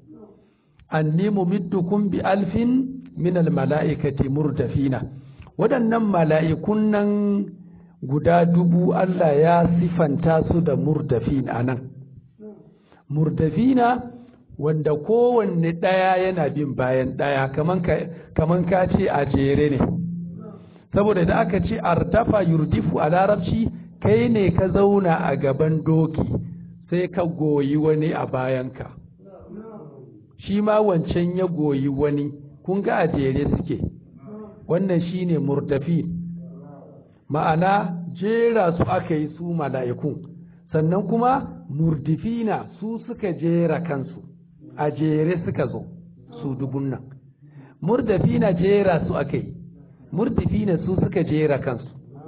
anni mumiddukum bi alfin min almala'ikati murdafina waɗannan mala'ikun nan guda dubu Allah ya sifanta su da murdafin a nan murdafina wanda kowanne ɗaya yana bin bayan ɗaya kaman ka ce a jere ne saboda da aka ce ardafa yurdifu a larabci kai ne ka zauna a gaban doki sai ka goyi wani a bayanka shi ma wancan ya goyi wani kun ga a jere suke wannan shine murdafi ma'ana jera su aka yi su mala'ikun sannan kuma murdifina su suka jera kansu a jere suka zo su dubun nan murdafina jera su aka yi murdifina su suka jera kansu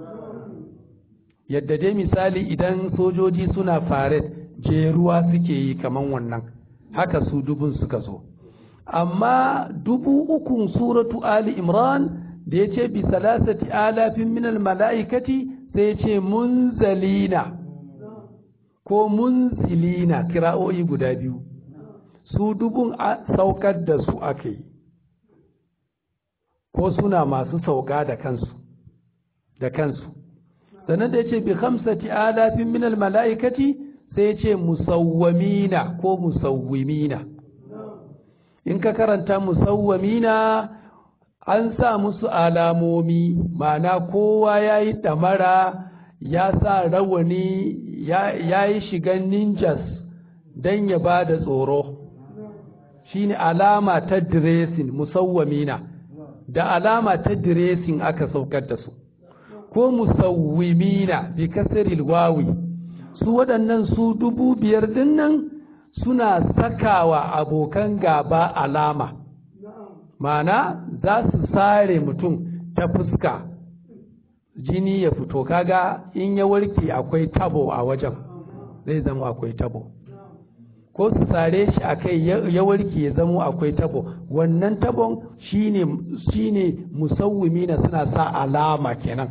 yadda dai misali idan sojoji suna faret jeruwa suke yi kaman wannan haka su dubun suka zo amma dubu ukun suratu ali imran da ya ce bi salasati alafin minal mala'ikati sai ya ce munzalina ko munzilina kira'o'i guda biyu su dubun saukar da su aka yi ko suna masu sauka da kansu da kansu sannan da ya ce bi hamsati alafin minal mala'ikati sai ya ce musawwamina ko musawwimina in ka karanta musawwamina an sa musu alamomi ma'ana kowa ya yi ɗamara ya sa rawani ya yi shigan ninjas don ya ba da tsoro shine alama ta diresin musawwamina da alama ta diresin aka saukar da su ko musawwimina bi kasaril wawi su waɗannan su dubu biyar dinnan suna sakawa abokan gaba alama mana za su sare mutum ta fuska jini ya fito kaga in ya warke akwai tabo a wajen zai zama akwai tabo ko su sare shi a kai ya warke ya zama akwai tabo wannan tabon shine shine musawwimi na suna sa alama kenan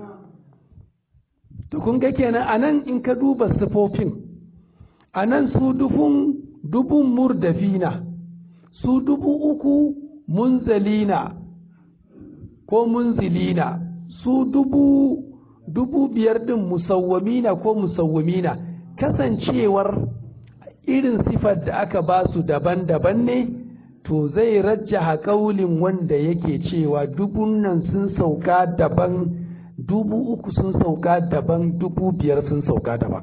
to kun ga kenan anan in ka duba sifofin anan su dubun dubun murdafina su dubu uku munzalina ko munzilina su dubu dubu biyar din musawwamina ko musawwamina kasancewar irin sifar da aka ba su daban-daban ne to zai rajjaha kaulin wanda yake cewa dubun nan sun sauka daban dubu uku sun sauka daban dubu biyar sun sauka daban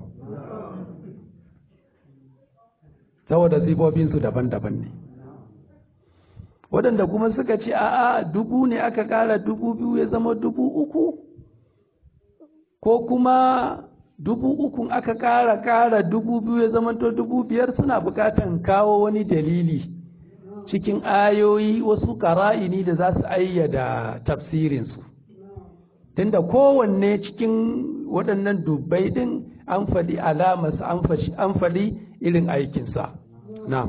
saboda sifofinsu daban-daban ne waɗanda kuma suka ce a'a dubu ne aka ƙara dubu biyu ya zama dubu uku ko kuma dubu ukun aka ƙara ƙara dubu biyu ya zama to dubu biyar suna buƙatan kawo wani dalili cikin ayoyi wasu ƙara'ini da za su ayyada tafsirinsu tunda kowanne cikin waɗannan dubbai ɗin an faɗi alamarsa an faɗi irin aikinsa na'am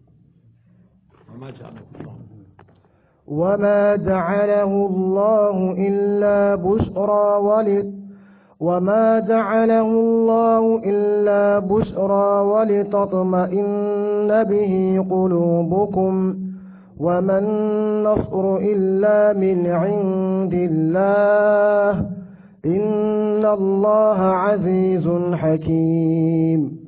وما جعله الله إلا بشرى ول وما جعله الله إلا بشرى ولتطمئن به قلوبكم وما النصر إلا من عند الله إن الله عزيز حكيم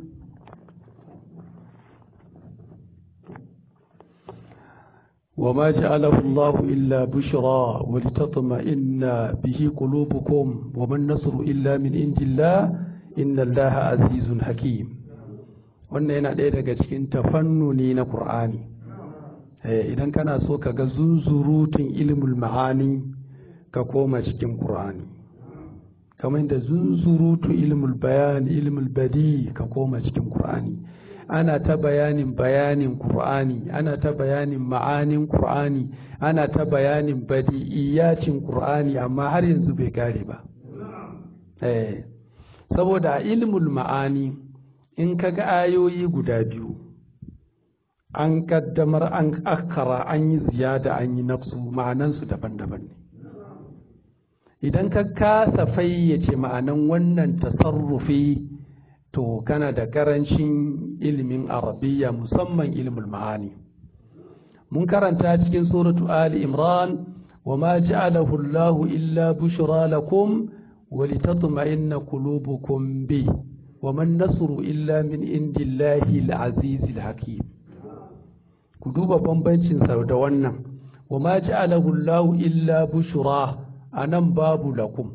وما جعله الله إلا بشرى ولتطمئن به قلوبكم وما النصر إلا من عند الله إن الله عزيز حكيم wannan yana ɗaya daga cikin tafannuni na Kur'ani. idan kana so ka ga zunzurutun ilmul ma'ani ka koma cikin Kur'ani. kamar da zunzurutun ilmul bayani ilmul badi ka koma cikin Kur'ani. ana ta bayanin bayanin Kur'ani, ana ta bayanin ma'anin Kur'ani, ana ta bayanin badi'iyacin Kur'ani amma har yanzu bai kare ba. Eh, saboda ilmul ma'ani in ka ga ayoyi guda biyu, an kaddamar an akara an yi ziyada an yi nafsu ma'anansu daban-daban ne. Idan ka kasa fayyace ma'anan wannan tasarrufi to kana da karancin ilimin arabiya musamman ilimin ma'ani mun karanta cikin suratu ali imran wa ma ja'alahu Allahu illa bushra lakum ولتطمئن قلوبكم به وما النصر إلا من عند الله العزيز الحكيم كدوب بمبنشن سودوانا وما جعله الله إلا بشرى أنم باب لكم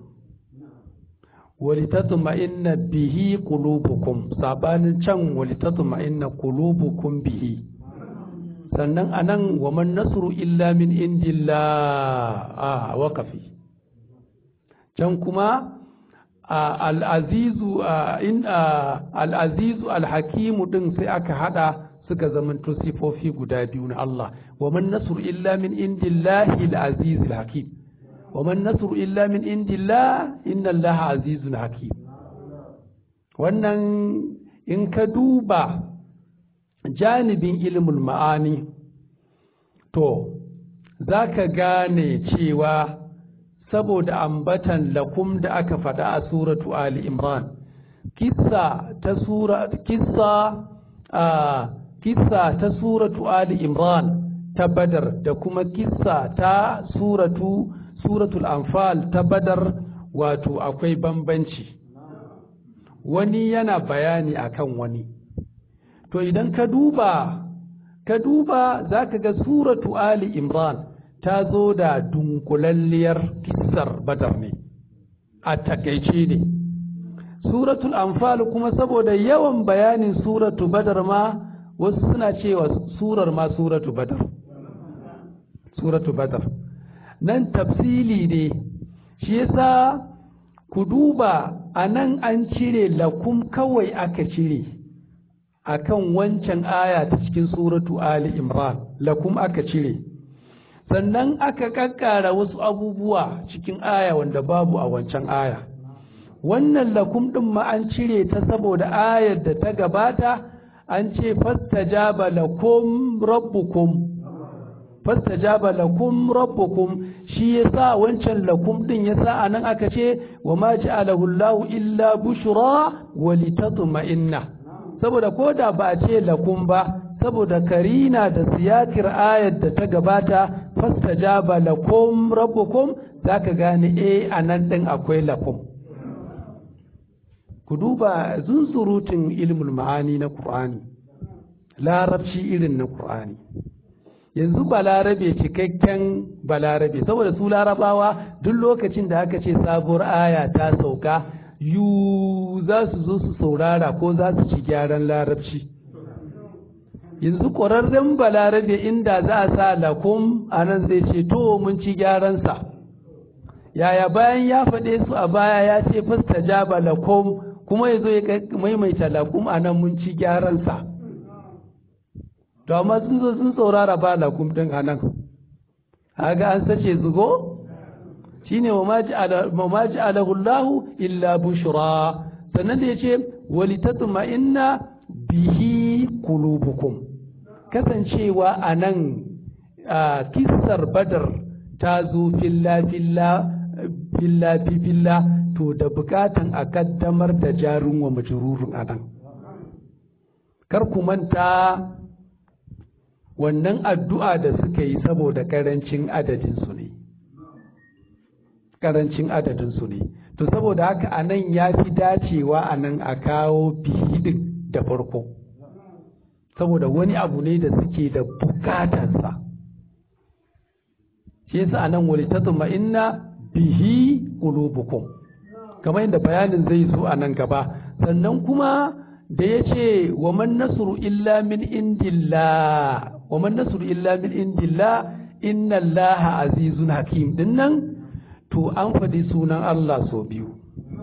ولتطمئن به قلوبكم سابان چن ولتطمئن قلوبكم به sannan anan wa man nasru illa min indillah a waqafi can kuma al'azizu al'azizu alhakimu din sai aka hada suka zamanto sifofi guda biyu na Allah wa man nasru illa min indillahi al-aziz al-hakim wa man nasru illa min indillah inna allaha azizun hakim wannan in ka duba janibin ilmul ma'ani to za ka gane cewa saboda ambatan lakum da aka faɗa a suratu Ali Imran kissa ta sura kissa a kissa ta suratu Ali Imran ta Badar da kuma kissa ta suratu suratul Anfal ta Badar wato akwai bambanci wani yana bayani akan wani to idan ka duba ka duba za ka ga suratu Ali Imran ta zo da dunkulalliyar kissar badar ne a takaice ne suratul anfal kuma saboda yawan bayanin suratu badar ma wasu suna cewa surar ma suratu badar suratu badar nan tafsili ne shi yasa ku duba a nan an cire lakum kawai aka cire akan wancan aya ta cikin suratu ali imran lakum aka cire sannan aka kakkara wasu abubuwa cikin aya wanda babu a wancan aya wannan lakum ɗin ma an cire ta saboda ayar da ta gabata an ce fastajaba lakum rabbukum fastajaba lakum rabbukum shi yasa wancan lakum ɗin yasa anan aka ce wa ma ja'alahu Allahu illa bushra wa litatma'inna saboda koda ba a ce lakum ba saboda karina da siyakir ayar da ta gabata fastajaba lakum rabbukum zaka gane eh anan din akwai lakum ku duba zunzurutun ilmul ma'ani na Qur'ani larabci irin na Qur'ani yanzu balarabe cikakken balarabe saboda su larabawa duk lokacin da aka ce sabuwar aya ta sauka yu za su zo su saurara ko za su ci gyaran larabci yanzu ƙwararren balarabe inda za a sa lakum a nan zai ce to mun ci gyaransa yaya bayan ya faɗe su a baya ya ce fasta jaba lakum kuma ya zo ya maimaita lakum a nan mun ci gyaransa to amma sun zo sun saurara ba lakum ɗin a nan haga an sace zugo shine wa ma ja'alahu Allahu illa bushra sannan da yace walitatma'inna bihi qulubukum kasancewa a nan kissar badar ta zo filla filla filla filla to da bukatan a kaddamar da jarin wa majrurun a nan kar ku manta wannan addu'a da suka yi saboda karancin adadinsu ne karancin adadinsu ne to saboda haka a nan ya fi dacewa a nan a kawo bihidin da farko saboda wani abu ne da suke da bukatarsa shi yasa a nan wali tatuma inna bihi qulubukum kamar yadda bayanin zai zo a nan gaba sannan kuma da ya ce wa man nasru illa min indillah wa man nasru illa min indillah inna allaha azizun hakim dinnan to an faɗi sunan Allah so biyu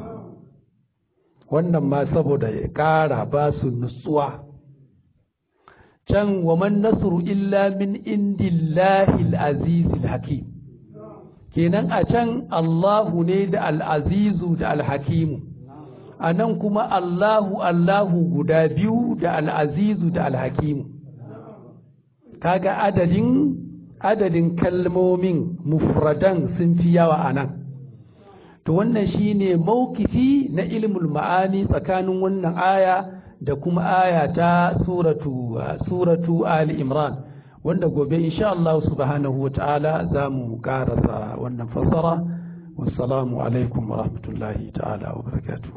wannan ma saboda ya ƙara ba su nutsuwa can wa man nasru illa min indillahi al-aziz hakim kenan a can Allahu ne da al-azizu da al-hakimu a nan kuma Allahu Allahu guda biyu da al-azizu da al-hakimu kaga adadin adadin kalmomin mufradan sun fi yawa a nan to wannan shine maukifi na ilmul ma'ani tsakanin wannan aya da kuma aya ta suratu suratu ali imran wanda gobe insha Allah subhanahu wa ta'ala za mu karasa wannan fassara wassalamu alaikum wa rahmatullahi ta'ala wa barakatuh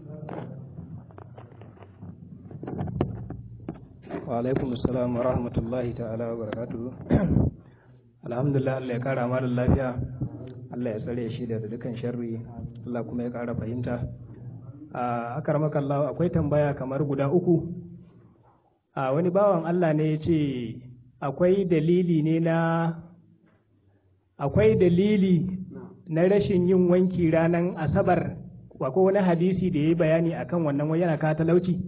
wa alaikum assalam wa rahmatullahi ta'ala wa barakatuhu alhamdulillah Allah ya kara malam lafiya Allah ya tsare shi daga dukan sharri Allah kuma ya kara fahimta a akaramaka Allah akwai tambaya kamar guda uku a wani bawan Allah ne ya ce akwai dalili ne na akwai dalili na rashin yin wanki ranar asabar akwai wani hadisi da ya yi bayani akan wannan wai yana ka talauci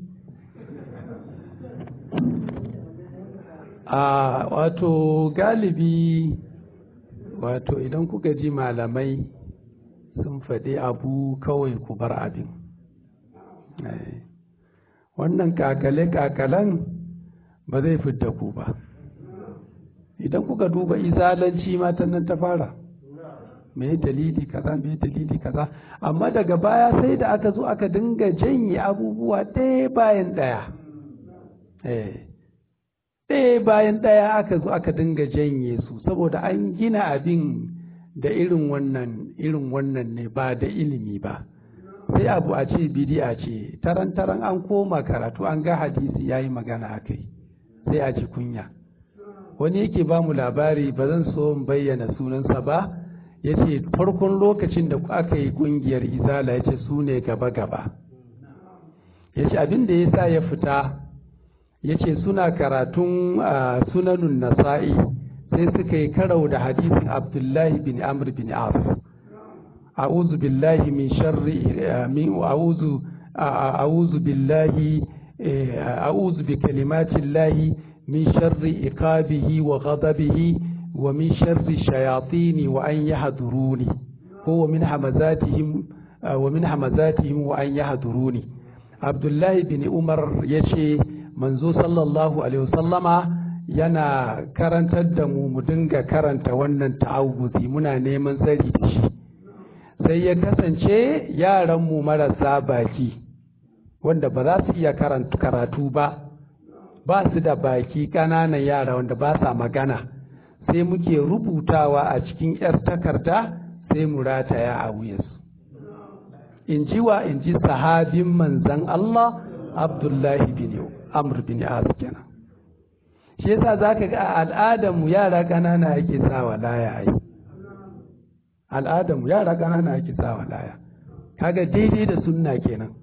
a wato galibi wato idan kuka ji malamai sun faɗi abu kawai ku bar abin wannan kakale-kakalen ba zai fidda ku ba idan kuka duba izalanci matan nan ta fara me dalili kaza me dalili kaza amma daga baya sai da aka zo aka dinga janye abubuwa ɗaya bayan ɗaya ɗaya bayan ɗaya aka zo aka dinga janye su saboda an gina abin da irin wannan irin wannan ne ba da ilimi ba sai abu a ce bidi'a ce taran taran an koma karatu an ga hadisi yayi magana akai sai a ji kunya wani yake ba mu labari ba zan so in bayyana sunansa ba ya ce farkon lokacin da aka yi kungiyar izala ya ce su ne gaba-gaba ya ce abin da ya sa ya fita ya ce suna karatun sunanun nasa'i sai suka yi karau da hadisin abdullahi bin amr bin as a'udhu billahi min sharri min a'udhu a'udhu billahi a'udhu bi kalimatillahi min sharri iqabihi wa ghadabihi wa min sharri shayatini wa an yahduruni ko wa min hamazatihim wa min hamazatihim wa an yahduruni abdullahi bin umar yace manzo sallallahu alaihi wasallama yana karantar da mu mu dinga karanta wannan ta'awuzi muna neman tsari da shi sai ya kasance yaranmu marasa baki wanda ba za su iya karatu ba ba su da baki ƙananan yara wanda ba sa magana sai muke rubutawa a cikin 'yar takarda sai mu rataya a wuyansu in ji wa in ji sahabin manzan Allah Abdullahi bin Amr bin As kenan shi yasa zaka ga al'adar mu yara ƙanana ake sawa laya ai al'adar mu yara ƙanana ake sawa laya kaga daidai da sunna kenan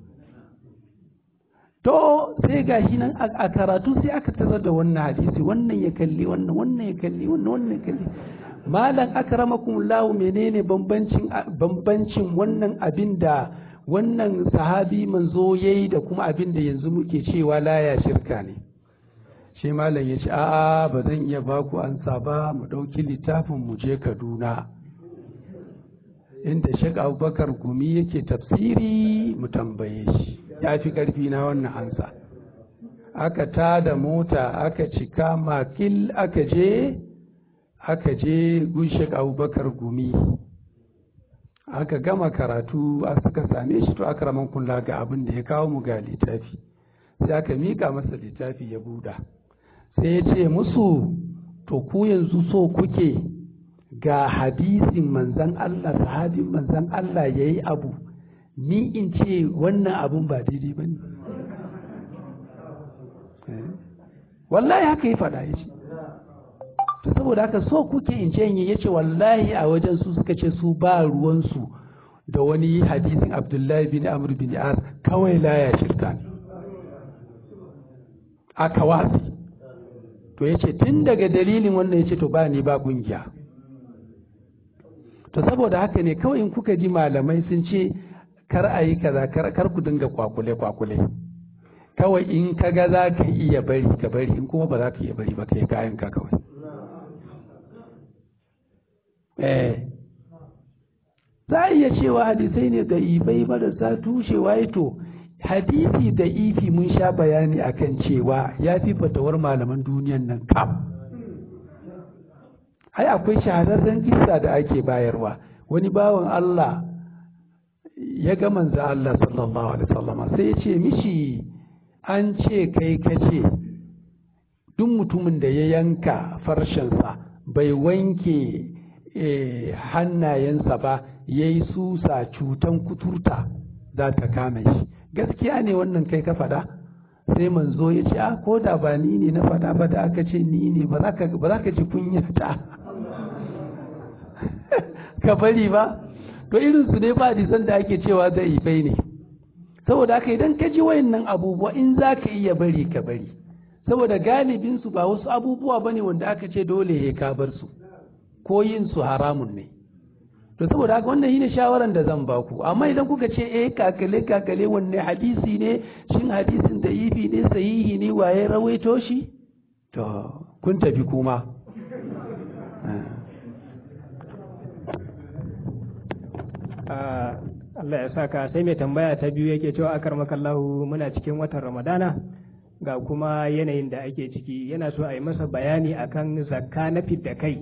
to sai ga shi nan a karatu sai aka tarar da wannan hadisi wannan ya kalli wannan wannan ya kalli wannan wannan ya kalli malam akramakum lahu menene bambancin bambancin wannan abin da wannan sahabi manzo yayi da kuma abin da yanzu muke cewa laya shirka ne shi malam ya ce a'a ba zan iya baku ansa ba mu ɗauki littafin mu je kaduna inda shek abubakar gumi yake tafsiri mu tambaye shi ya fi ƙarfi na wannan ansa aka ta da mota aka cika makil aka je aka je gunshek abubakar gumi aka gama karatu a suka same shi to aka raman kula ga abin da ya kawo mu ga littafi sai aka mika masa littafi ya buɗa sai ya ce musu to ku yanzu so kuke ga hadisin manzan Allah sahabin manzan Allah ya yi abu ni in ce wannan abun ba daidai ba ne wallahi haka yi faɗa ya ce to saboda haka so kuke in ce ya ce wallahi a wajen su suka ce su ba ruwansu da wani hadisin abdullahi bin amr bin as kawai laya shirka ne aka wasi to ya ce tun daga dalilin wannan ya ce to ba ni ba kungiya to saboda haka ne kawai in kuka ji malamai sun ce kar a yi kaza kar ku dinga kwakule kwakule kawai in ka ga za ka iya bari ka bari in kuma ba za ka iya bari ba ka yi kayan ka kawai eh za a iya cewa hadisai ne da ifai marasa tushewa ya to hadisi da ifi mun sha bayani akan cewa ya fi fatawar malaman duniyan nan kam ai akwai shahararren kisa da ake bayarwa wani bawan Allah ya ga manzo Allah sallallahu alaihi wasallam sai ya ce mishi an ce kai kace duk mutumin da ya yanka farshensa bai wanke hannayensa ba ya yi susa cutan kuturta za ta kame shi gaskiya ne wannan kai ka faɗa sai manzo ya ce a ko da ba ni ne na faɗa ba da aka ce ni ne ba za ka ji kunya ta ka bari ba to irin su ne ba san da ake cewa zai bai ne saboda haka idan ka ji wayannan abubuwa in za ka iya bari ka bari saboda galibin su ba wasu abubuwa ba ne wanda aka ce dole ya ka bar su ko yin su haramun ne to saboda haka wannan shine shawaran da zan baku amma idan kuka ce eh kakale kakale wanne hadisi ne shin hadisin da ifi ne sahihi ne waye rawaito shi to kun tafi kuma Allah ya saka sai mai tambaya ta biyu yake cewa akar makallahu muna cikin watan ramadana ga kuma yanayin da ake ciki yana so a yi masa bayani akan zakka na fidda kai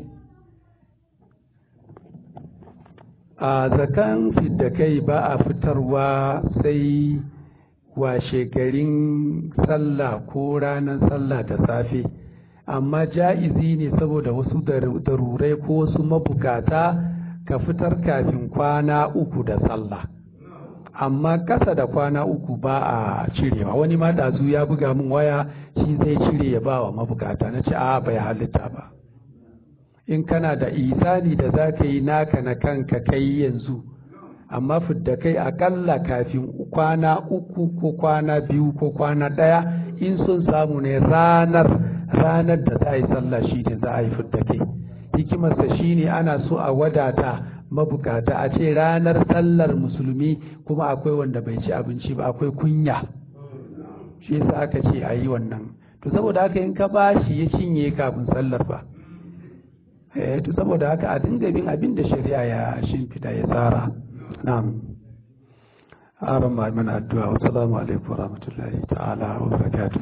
a zakan fidda kai ba a fitarwa sai washe garin sallah ko ranar sallah da safe amma ja'izi ne saboda wasu darurai ko wasu mabukata ka fitar kafin kwana uku da sallah amma kasa da kwana uku ba a cirewa wani ma ɗazu ya buga min waya shi zai cire ya ba wa mabukata na ce a bai halitta ba in kana da isani da za ka yi naka na kanka kai yanzu amma fidda kai akalla kafin kwana uku ko kwana biyu ko kwana ɗaya in sun samu ne ranar ranar da za a yi sallah shi ne za a yi fidda kai hikimarsa shi ne ana so a wadata mabukata a ce ranar sallar musulmi kuma akwai wanda bai ci abinci ba akwai kunya shi yasa aka ce a yi wannan to saboda haka in ka bashi ya cinye kafin sallar ba eh to saboda haka a dinga bin abin da shari'a ya shimfida ya tsara na'am aron ma mana addu'a wa salamu alaikum wa rahmatullahi ta'ala wa barakatuh